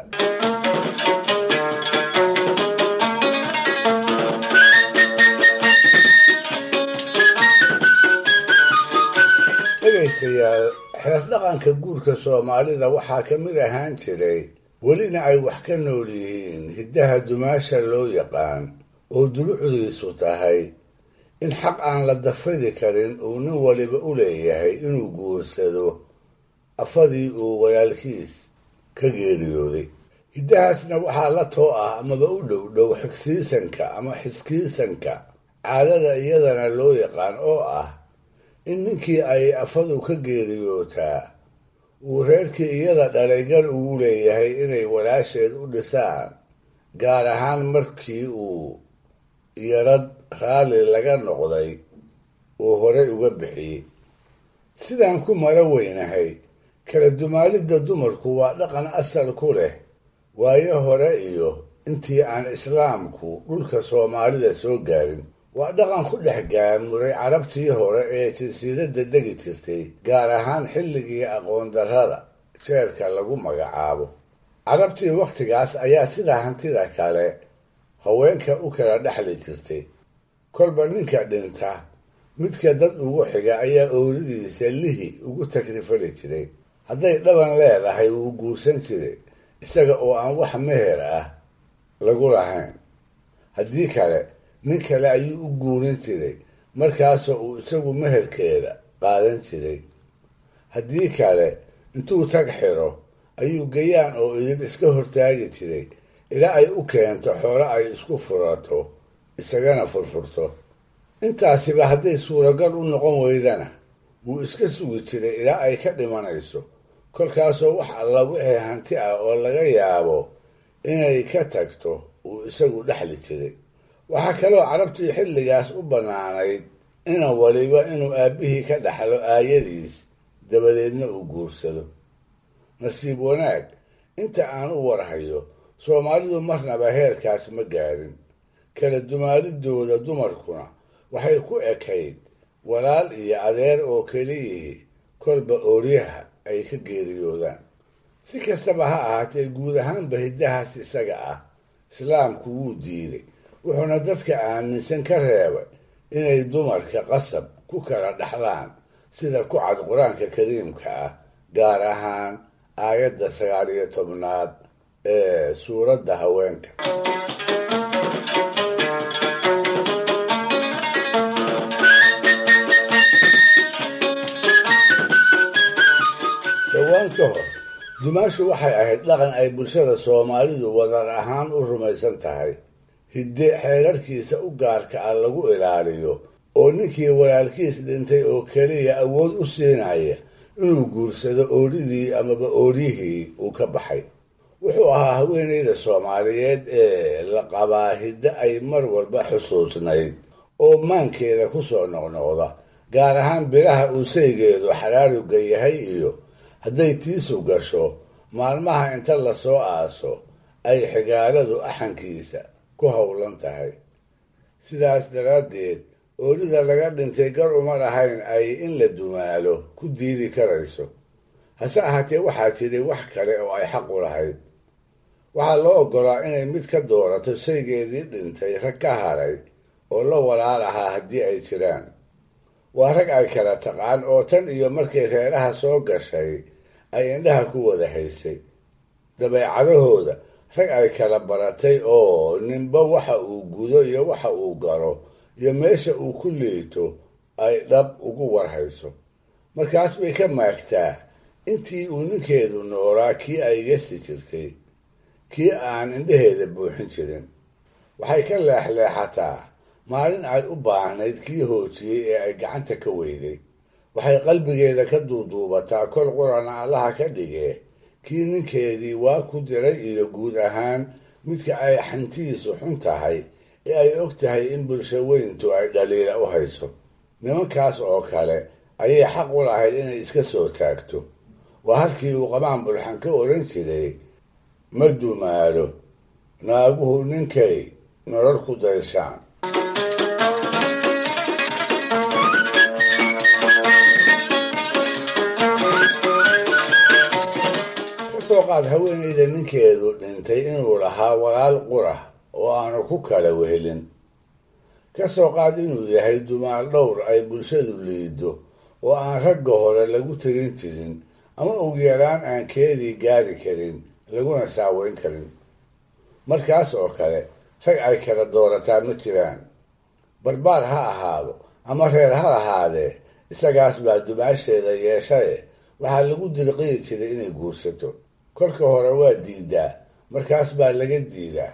dhegaystayaal xeer dhaqanka guurka soomaalida waxaa ka mid ahaan jiray welina ay wax ka nool yihiin hiddaha dumaasha loo yaqaan oo dulucdiisu tahay in xaq aan la dafiri karin uu nin waliba u leeyahay inuu guursado afadii uu walaalkiis ka geeriyooday hiddahaasna waxaa la too ah amaba u dhow dhow xigsiisanka ama xiskiisanka caadada iyadana loo yaqaan oo ah in ninkii ay afadu ka geeriyootaa uu reerkii iyada dhalay gar ugu leeyahay inay walaasheed u dhisaan gaar ahaan markii uu yarad raalli laga noqday uu horey uga bixiyey sidaan ku mara weynahay kala dumaalidda dumarku waa dhaqan asal ku leh waayo hore iyo intii aan islaamku dhulka soomaalida soo gaarin waa dhaqan ku dhex gaamuray carabtii hore ee jasiiradda degi jirtay gaar ahaan xilligii aqoon darrada jeerka lagu magacaabo carabtii wakhtigaas ayaa sidaa hantida kale haweenka u kala dhexli jirtay kolba ninka dhinta midka dad ugu xiga ayaa ooridiisa lihi ugu takrifali jiray hadday dhaban leedahay wuu guursan jiray isaga oo aan wax meher ah lagu lahayn haddii kale nin kale ayuu u guurin jiray markaasoo uu isagu meherkeeda qaadan jiray haddii kale intuu tag xiro ayuu gayaan oo idin iska hortaagi jiray ilaa ay u keento xoolo ay isku furato isagana furfurto intaasiba hadday suuragal u noqon weydana wuu iska sugi jiray ilaa ay ka dhimanayso kolkaasoo wax alla wixii hanti ah oo laga yaabo inay ka tagto uu isagu dhexli jiray waxaa kaloo carabtii xilligaas u bannaanayd inan waliba inuu aabbihii ka dhaxlo aayadiis dabadeedna uu guursado nasiib wanaag inta aan u warhayo soomaalidu marnaba heerkaas ma gaarin kala dumaalidooda dumarkuna waxay ku ekayd walaal iyo adeer oo keliyihii kolba ooryaha ay ka geeriyoodaan si kastaba ha ahaatee guud ahaanba hiddahaas isaga ah islaamku wuu diiday wuxuuna dadka aaminsan ka reebay inay dumarka qasab ku kala dhaxlaan sida ku cad qur-aanka kariimka ah gaar ahaan aayadda sagaal iyo tobnaad ee suuradda haweenka dhowaan ka hor dumaashu waxay ahayd dhaqan ay bulshada soomaalidu wadar ahaan u rumaysan tahay hidde xeerarkiisa u gaarka ah lagu ilaaliyo oo ninkii walaalkiis dhintay oo keliya awood u siinaya inuu guursado oodhidii amaba ooryihii uu ka baxay wuxuu ahaa haweenayda soomaaliyeed ee la qabaa hidde ay mar walba xusuusnayd oo maankeeda ku soo noqnoqda gaar ahaan bilaha uu saygeedu xaraarugga yahay iyo hadday tiisu gasho maalmaha inta lasoo aaso ay xigaaladu axankiisa ku howlan tahay sidaas daraaddeed oolida laga dhintay gar uma lahayn ay in la dumaalo ku diidi karayso hase ahaatee waxaa jiray wax kale oo ay xaq u lahayd waxaa loo oggolaa inay mid ka doorato saygeedii dhintay rag ka haray oo la walaal ahaa haddii ay jiraan waa rag ay kala taqaan oo tan iyo markay reeraha soo gashay ay indhaha ku wada haysay dabeecadahooda rag ay kala baratay oo ninba waxa uu gudo iyo waxa uu galo iyo meesha uu ku liito ay dhab ugu warhayso markaas bay ka maagtaa intii uu ninkeedu noolaa kii ay gesi jirtay kii aan indhaheeda buuxin jirin waxay ka leexleexataa maalin ay u baahnayd kii hoojiyey ee ay gacanta ka weyday waxay qalbigeeda ka duuduubataa kol qurana allaha ka dhigee kii ninkeedii waa ku diray iyo guud ahaan midka ay xantiisu xun tahay ee ay og tahay in bulsho weyntu ay dhaliila u hayso nimankaas oo kale ayay xaq u lahayd inay iska soo taagto waa halkii uu qabaan bulxan ka odhan jiray ma dumaalo naaguhu ninkay nolol ku dayshaan kasoo qaad haweenayda ninkeedu dhintay inuu lahaa walaal qura oo aanu ku kala wehelin ka soo qaad inuu yahay dumaal dhowr ay bulshadu liido oo aan ragga hore lagu tirin jirin ama ugu yaraan aan keedii gaari karin laguna saaweyn karin markaas oo kale rag ay kala doorataa ma jiraan barbaar ha ahaado ama reer ha ahaadee isagaas baa dumaasheeda yeeshaye waxaa lagu dirqiyi jiray inay guursato kolka hore waa diidaa markaas baa laga diidaa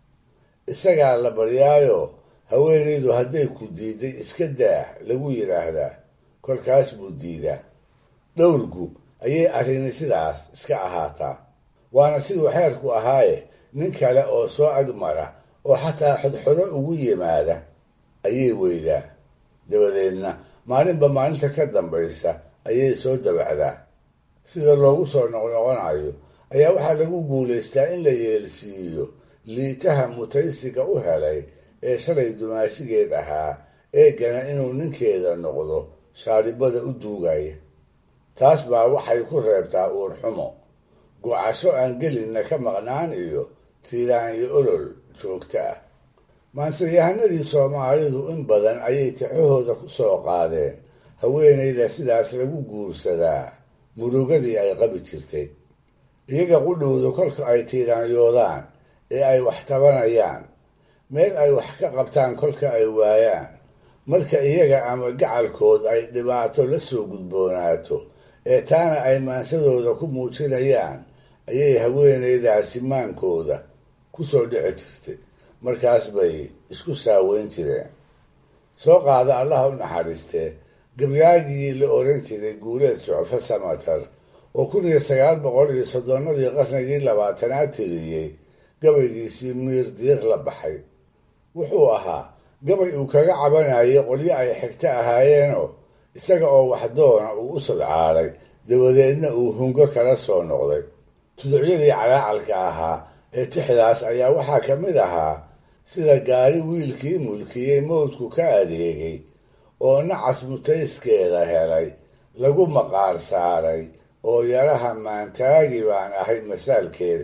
isagaa la baryaayo haweenaydu hadday ku diiday iska daah lagu yidhaahdaa kolkaas buu diidaa dhowrgu ayay arrini sidaas iska ahaataa waana siduu xeerku ahaaye nin kale oo soo agmara oo xataa xodxodo ugu yimaada ayay weydaa dabadeedna maalinba maalinta ka dambaysa ayay soo dabacdaa sida loogu soo noqnoqonayo ayaa waxaa lagu guulaystaa in la yeelsiiyo liitaha mutaysiga u helay ee shalay dumaashigeed ahaa eegana inuu ninkeeda noqdo shaaribada u duugaya taas baa waxay ku reebtaa uurxumo gocasho aan gelinna ka maqnaan iyo tiiraan iyo olol joogta ah maansayahanadii soomaalidu in badan ayay tixahooda ku soo qaadeen haweenayda sidaas lagu guursadaa murugadii ay qabi jirtay iyaga qudhowda kolka ay tiiraanyoodaan ee ay wax tabanayaan meel ay wax ka qabtaan kolka ay waayaan marka iyaga ama gacalkood ay dhibaato la soo gudboonaato ee taana ay maansadooda ku muujinayaan ayay haweenaydaasi maankooda ku soo dhici jirtay markaas bay isku saaweyn jireen soo qaada allaha u naxariistee gabyaagii la oran jiray guuleed jucfo samatar oo kun iyo sagaal boqol iyo soddonadii qarnigii labaatanaad tiriyey gabaygiisii miir diiq la baxay wuxuu ahaa gabay uu kaga cabanayay qolyo ay xigto ahaayeenoo isaga oo waxdoona uu u sadcaalay dabadeedna uu hungo kala soo noqday tuducyadii calaacalka ahaa ee tixdaas ayaa waxaa ka mid ahaa sida gaari wiilkii mulkiyey mawdku ka adeegay oo nacas mutayskeeda helay lagu maqaar saaray oo yaraha maantaagi baan ahay masaalkeeda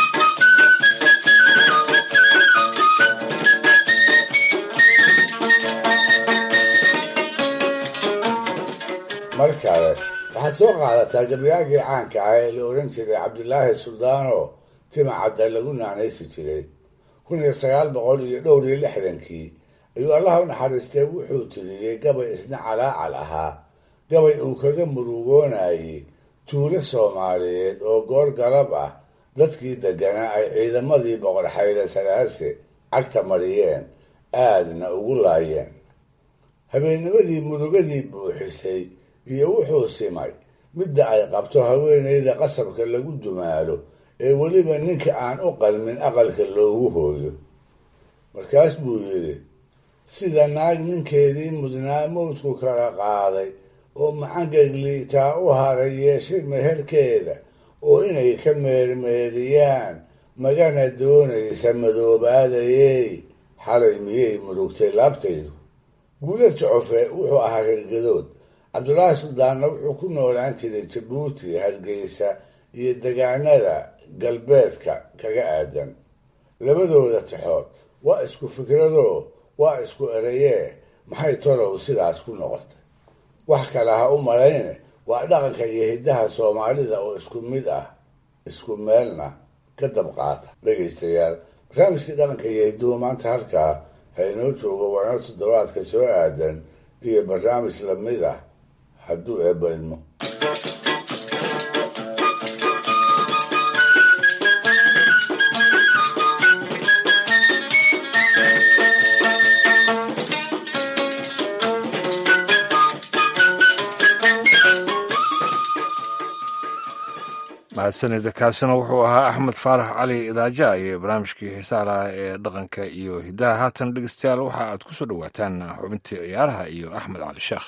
mar kale waxaad soo qaadataa gabyaagii caanka ah ee la oran jiray cabdilaahi suldaano timacadda lagu naanaysi jiray kun iyo sagaal boqol iyo dhowr iyo lixdankii ayuu allaha u naxariistee wuxuu tiriyey gabay isna calaacal ahaa gabay uu kaga murugoonayey tuulo soomaaliyeed oo goor galab ah dadkii degganaa ay ciidamadii boqor xayle salaase cagta mariyeen aadna ugu laayeen habeennimadii murugadii buuxisay iyo wuxuu simay midda ay qabto haweenayda qasabka lagu dumaalo ee weliba ninka aan u qalmin aqalka loogu hooyo markaas buu yidhi sida naag ninkeedii mudnaa mawdku kala qaaday oo macangegliitaa u haray yeeshay meherkeeda oo inay ka meermeeriyaan magana doonaysa madoobaadayey xalay miyay murugtay laabtaydu guulad jocofe wuxuu ahaa reergadood cabdulaahi suldaanna wuxuu ku noolaan jiray jabuuti hargeysa iyo degaanada galbeedka kaga aadan labadooda taxood waa isku fikradoo waa isku erayee maxay tolow sidaas ku noqotay wax kale ha u malayne waa dhaqanka iyo hiddaha soomaalida oo isku mid ah isku meelna ka dabqaata dhegaystayaal barnaamijkii dhaqanka iyo hidduhu maanta halkaa ha inoo joogo waano toddobaadka soo aadan iyo barnaamij lamid ah hadduu eebba idmo mahadsanida kaasina wuxuu ahaa axmed faarax cali idaaja iyo barnaamijkii xiisaha laha ee dhaqanka iyo hiddaha haatan dhegeystayaal waxa aad ku soo dhowaataan xubintii ciyaaraha iyo axmed cali sheekh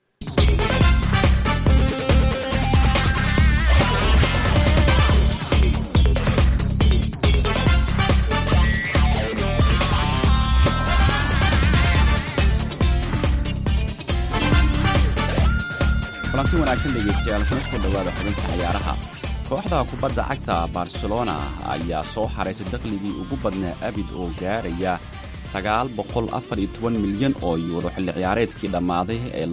kulanti wanaagsan dhegaystayaal kuna soo dhowaada xubinta ciyaaraha kooxda kubadda cagta barcelona ayaa soo xaraysay dakhligii ugu badnaa abid oo gaaraya milyan oo yuuro xilli ciyaareedkii dhammaaday ee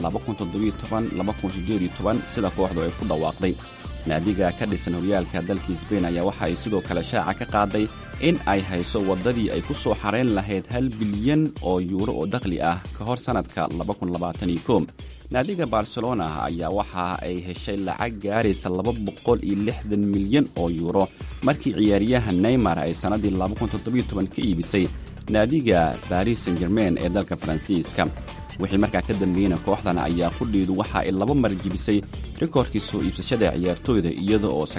sida kooxdu ay ku dhawaaqday naadiga ka dhisan horyaalka dalkii sbain ayaa waxa ay sidoo kale shaaca ka qaaday in ay hayso waddadii ay ku soo xarayn lahayd hal bilyan oo yuuro oo dakhli ah ka hor sannadka naadiga barcelona ayaa waxa ay heshay lacag gaaraysa milyan oo yuuro markii ciyaaryaha neymar ay sannaddii ka iibisay naadiga baris san germain ee dalka faransiiska wixii markaa ka dambeeyeyna kooxdan ayaa qudhiidu waxa ay laba mar jibisay rikoorkii soo iibsashada ciyaartooyda iyada oo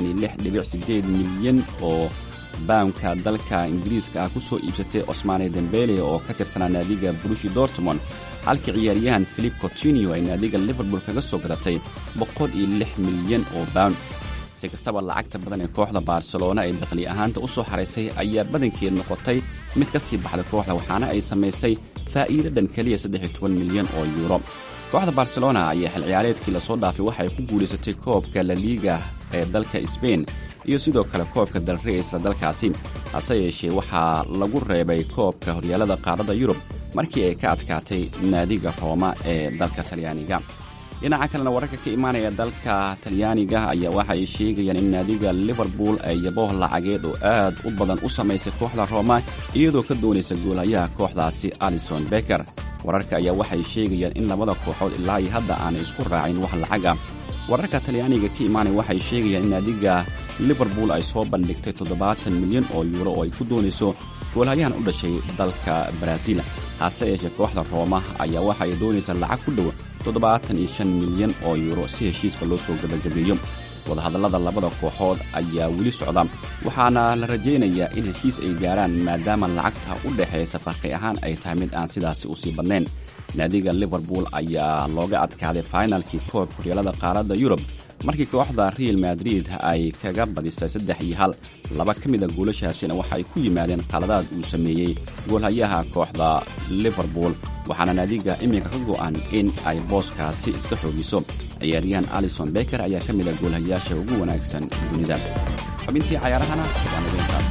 milyan oo baamka dalka ingiriiska ah ku soo iibsatay cosmaane dembele oo ka tirsanaa naadiga brushi dortmond halkii ciyaaryahan philip cotinio ay naadiga liverpool kaga soo gadatay milyan oo bawn si kastaba lacagta badan ee kooxda barcelona ee dakhli ahaanta u soo xaraysay ayaa badankeed noqotay mid ka sii baxday kooxda waxaana ay samaysay faa'iido dhan keliya milyan oo yuuro kooxda barcelona ayaa xil ciyaareedkii lasoo dhaafay waxay ku guulaysatay koobka laliiga ee dalka sbain iyo sidoo kale koobka dalre isla dalkaasi hase yeeshee waxaa lagu reebay koobka horyaalada qaaradda yurub markii ay ka adkaatay naadiga rooma ee dalka talyaaniga dhinaca kalena wararka ka imaanaya dalka talyaaniga ayaa waxa ay sheegayaan in naadiga liverpool ay yabooh lacageed oo aad u badan u samaysay kooxda rooma iyadoo ka doonaysa goolhayaha kooxdaasi alison beker wararka ayaa waxay sheegayaan in labada kooxood ilaa iyo hadda aanay isku raacin wax lacag ah wararka talyaaniga ka imaanaya waxay sheegayaan in naadiga liverpool ay soo bandhigtay toddobaatan milyan oo yuuro oo ay ku doonayso goolhayahan u dhashay dalka baraaziil hase yeeshee kooxda rooma ayaa waxa ay doonaysaa lacag ku dhow toddobaatan iyo shan milyan oo yuuro si heshiiska loo soo gabagabeeyo wadahadallada labada kooxood ayaa weli socda waxaana la rajaynayaa in heshiis ay gaaraan maadaama lacagta u dhexaysa farqi ahaan ay tahay mid aan sidaasi u sii badnayn naadiga liverpool ayaa looga adkaaday fainalkii koobka horyaalada qaaradda yurub markii kooxda real madrid ay kaga badisay saddex iyo hal laba ka mid a goolashaasina waxa ay ku yimaadeen qaladaad uu sameeyey goolhayaha kooxda liverpool waxaana naadiga iminka ka go'an in ay booskaasi iska xoogiso ciyaaryahan alison beker ayaa ka mid a goolhayaasha ugu wanaagsan dunida xubintii cayaarahana waa nageyntaas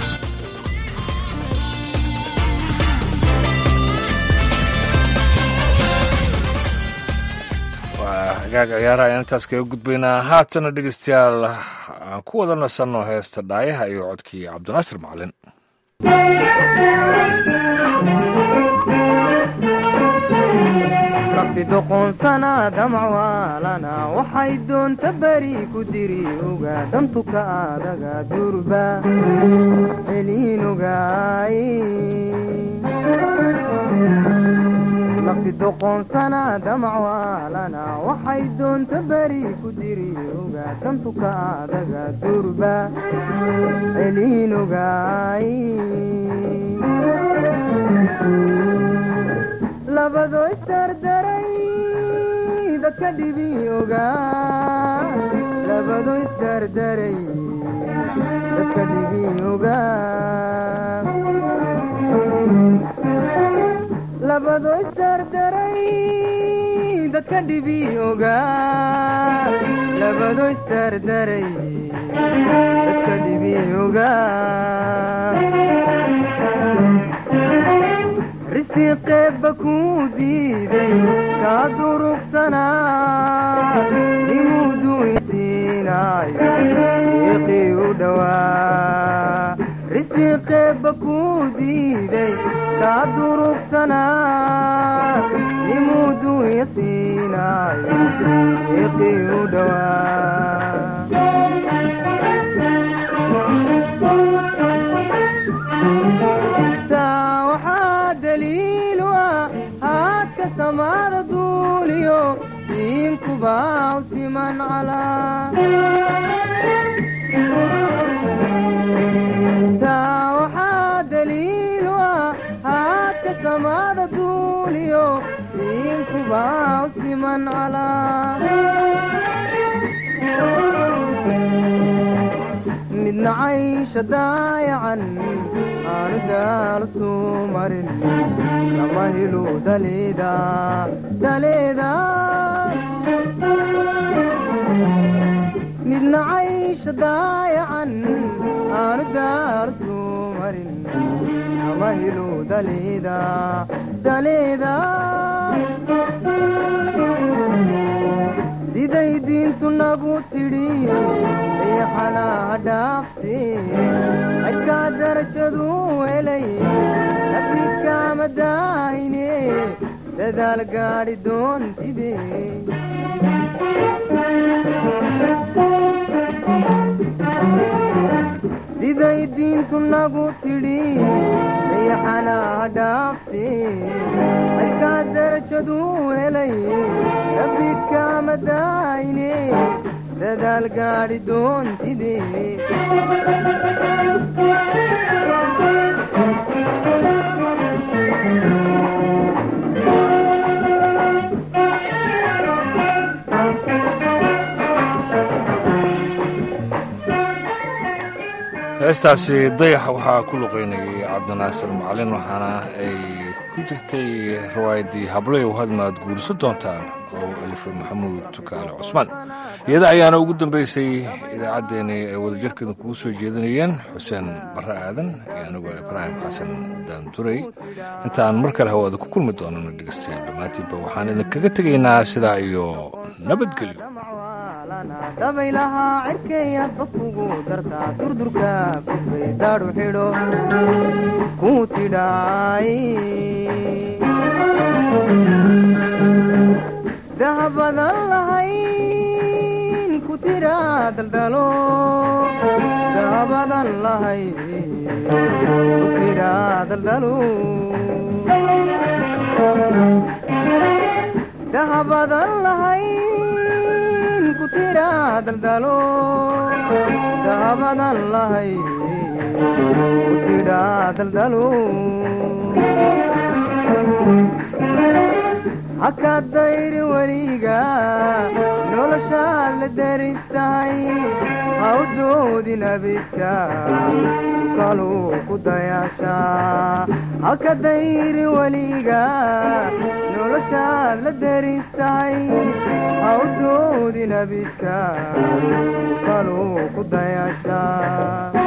hagaag ciyaaraha ayaan intaas kaga gudbaynaa haatana dhegeystayaal aan ku wada nasanno heesta dhaayaha iyo codkii cabdinaasir macalin nafti doqoonsana damcwaalana waxay doonta beri ku diri oga dantuka adaga durba celiinogaay nafti doqoonsana damcwaalana waxay doonta beri ku diri oga dantuka adaga durba celiinogaay labado isdardaray dadka dhibi ogaa labado isdardaray dadka dhibi ogaa labado isdardaray dadka dhibi ogaa labado isdardaray dadka dhibi ogaa risiqeebba kuu diiday kaa durugsanaa nimuu duinsiinaayo iiqii u dhowaa risiqeebba kuu diiday kaa durugsanaa nimuu dunya siinaayo iiqii u dhowaa waxaa daliil ah haadka samaada duuliyo diinkubaa u siman calaa taa waxaa daliil ah haadka samaada duuliyo diinkubaa u siman calaa midna caysha daayacan aanu daal suu marin kama helu daleeda daleeda midna caysha daayacan aanu daal suu marin kama helu daleeda daleeda siday diintu nagu tidhi riixanaha dhaafsi xadkaa darajaduu helay nafniskaama daahine dadaal gaadhi doontide siday diintu nagu tidhi riixanaha dhaafsi xadkaa darajaduu helay nafniskaama daahine dadaal gaadhi doontide heestaasi dayaxa waxaa ku luqaynayay cabdinaasir macalin waxaana ay ku jirtay riwaayaddii hableyow hadmaad guuriso doontaan oo elifay maxamuud tukaale cusmaan iyada ayaana ugu dambaysay idaacaddeenii ay wadajirkeedu kugu soo jeedinayeen xuseen barre aadan iyo anigoo ibraahim xasan daanduray intaan mar kale hawaada ku kulmi doonana dhegeystayaal dhammaantiinba waxaan idinkaga tegaynaa sidaa iyo nabadgelyo dabaylahaa cirkay hadba kugu dartaa durdurka kufay daadhu xidho kuu tidhaay dahabadan lahayn ku tidhaa daldalo dahabadan lahayn ku tidhaa daldalo dahabadan lahayn ku tidhaa daldalo dahabadan lahayn ku tidhaa daldalo haka dayri weliga noloshaa la deristahay ha u doodin abidka kaluu ku dayaashaa haka dayri weliga noloshaa la deristahay ha u doodin abidka kaluu ku dayaashaa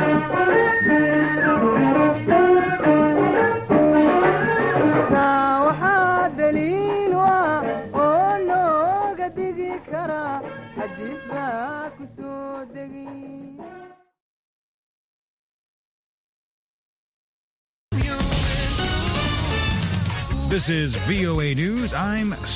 waxaa daliil ah oo nooga digi kara xadiis baa ku soo degi This This is VOA News. I'm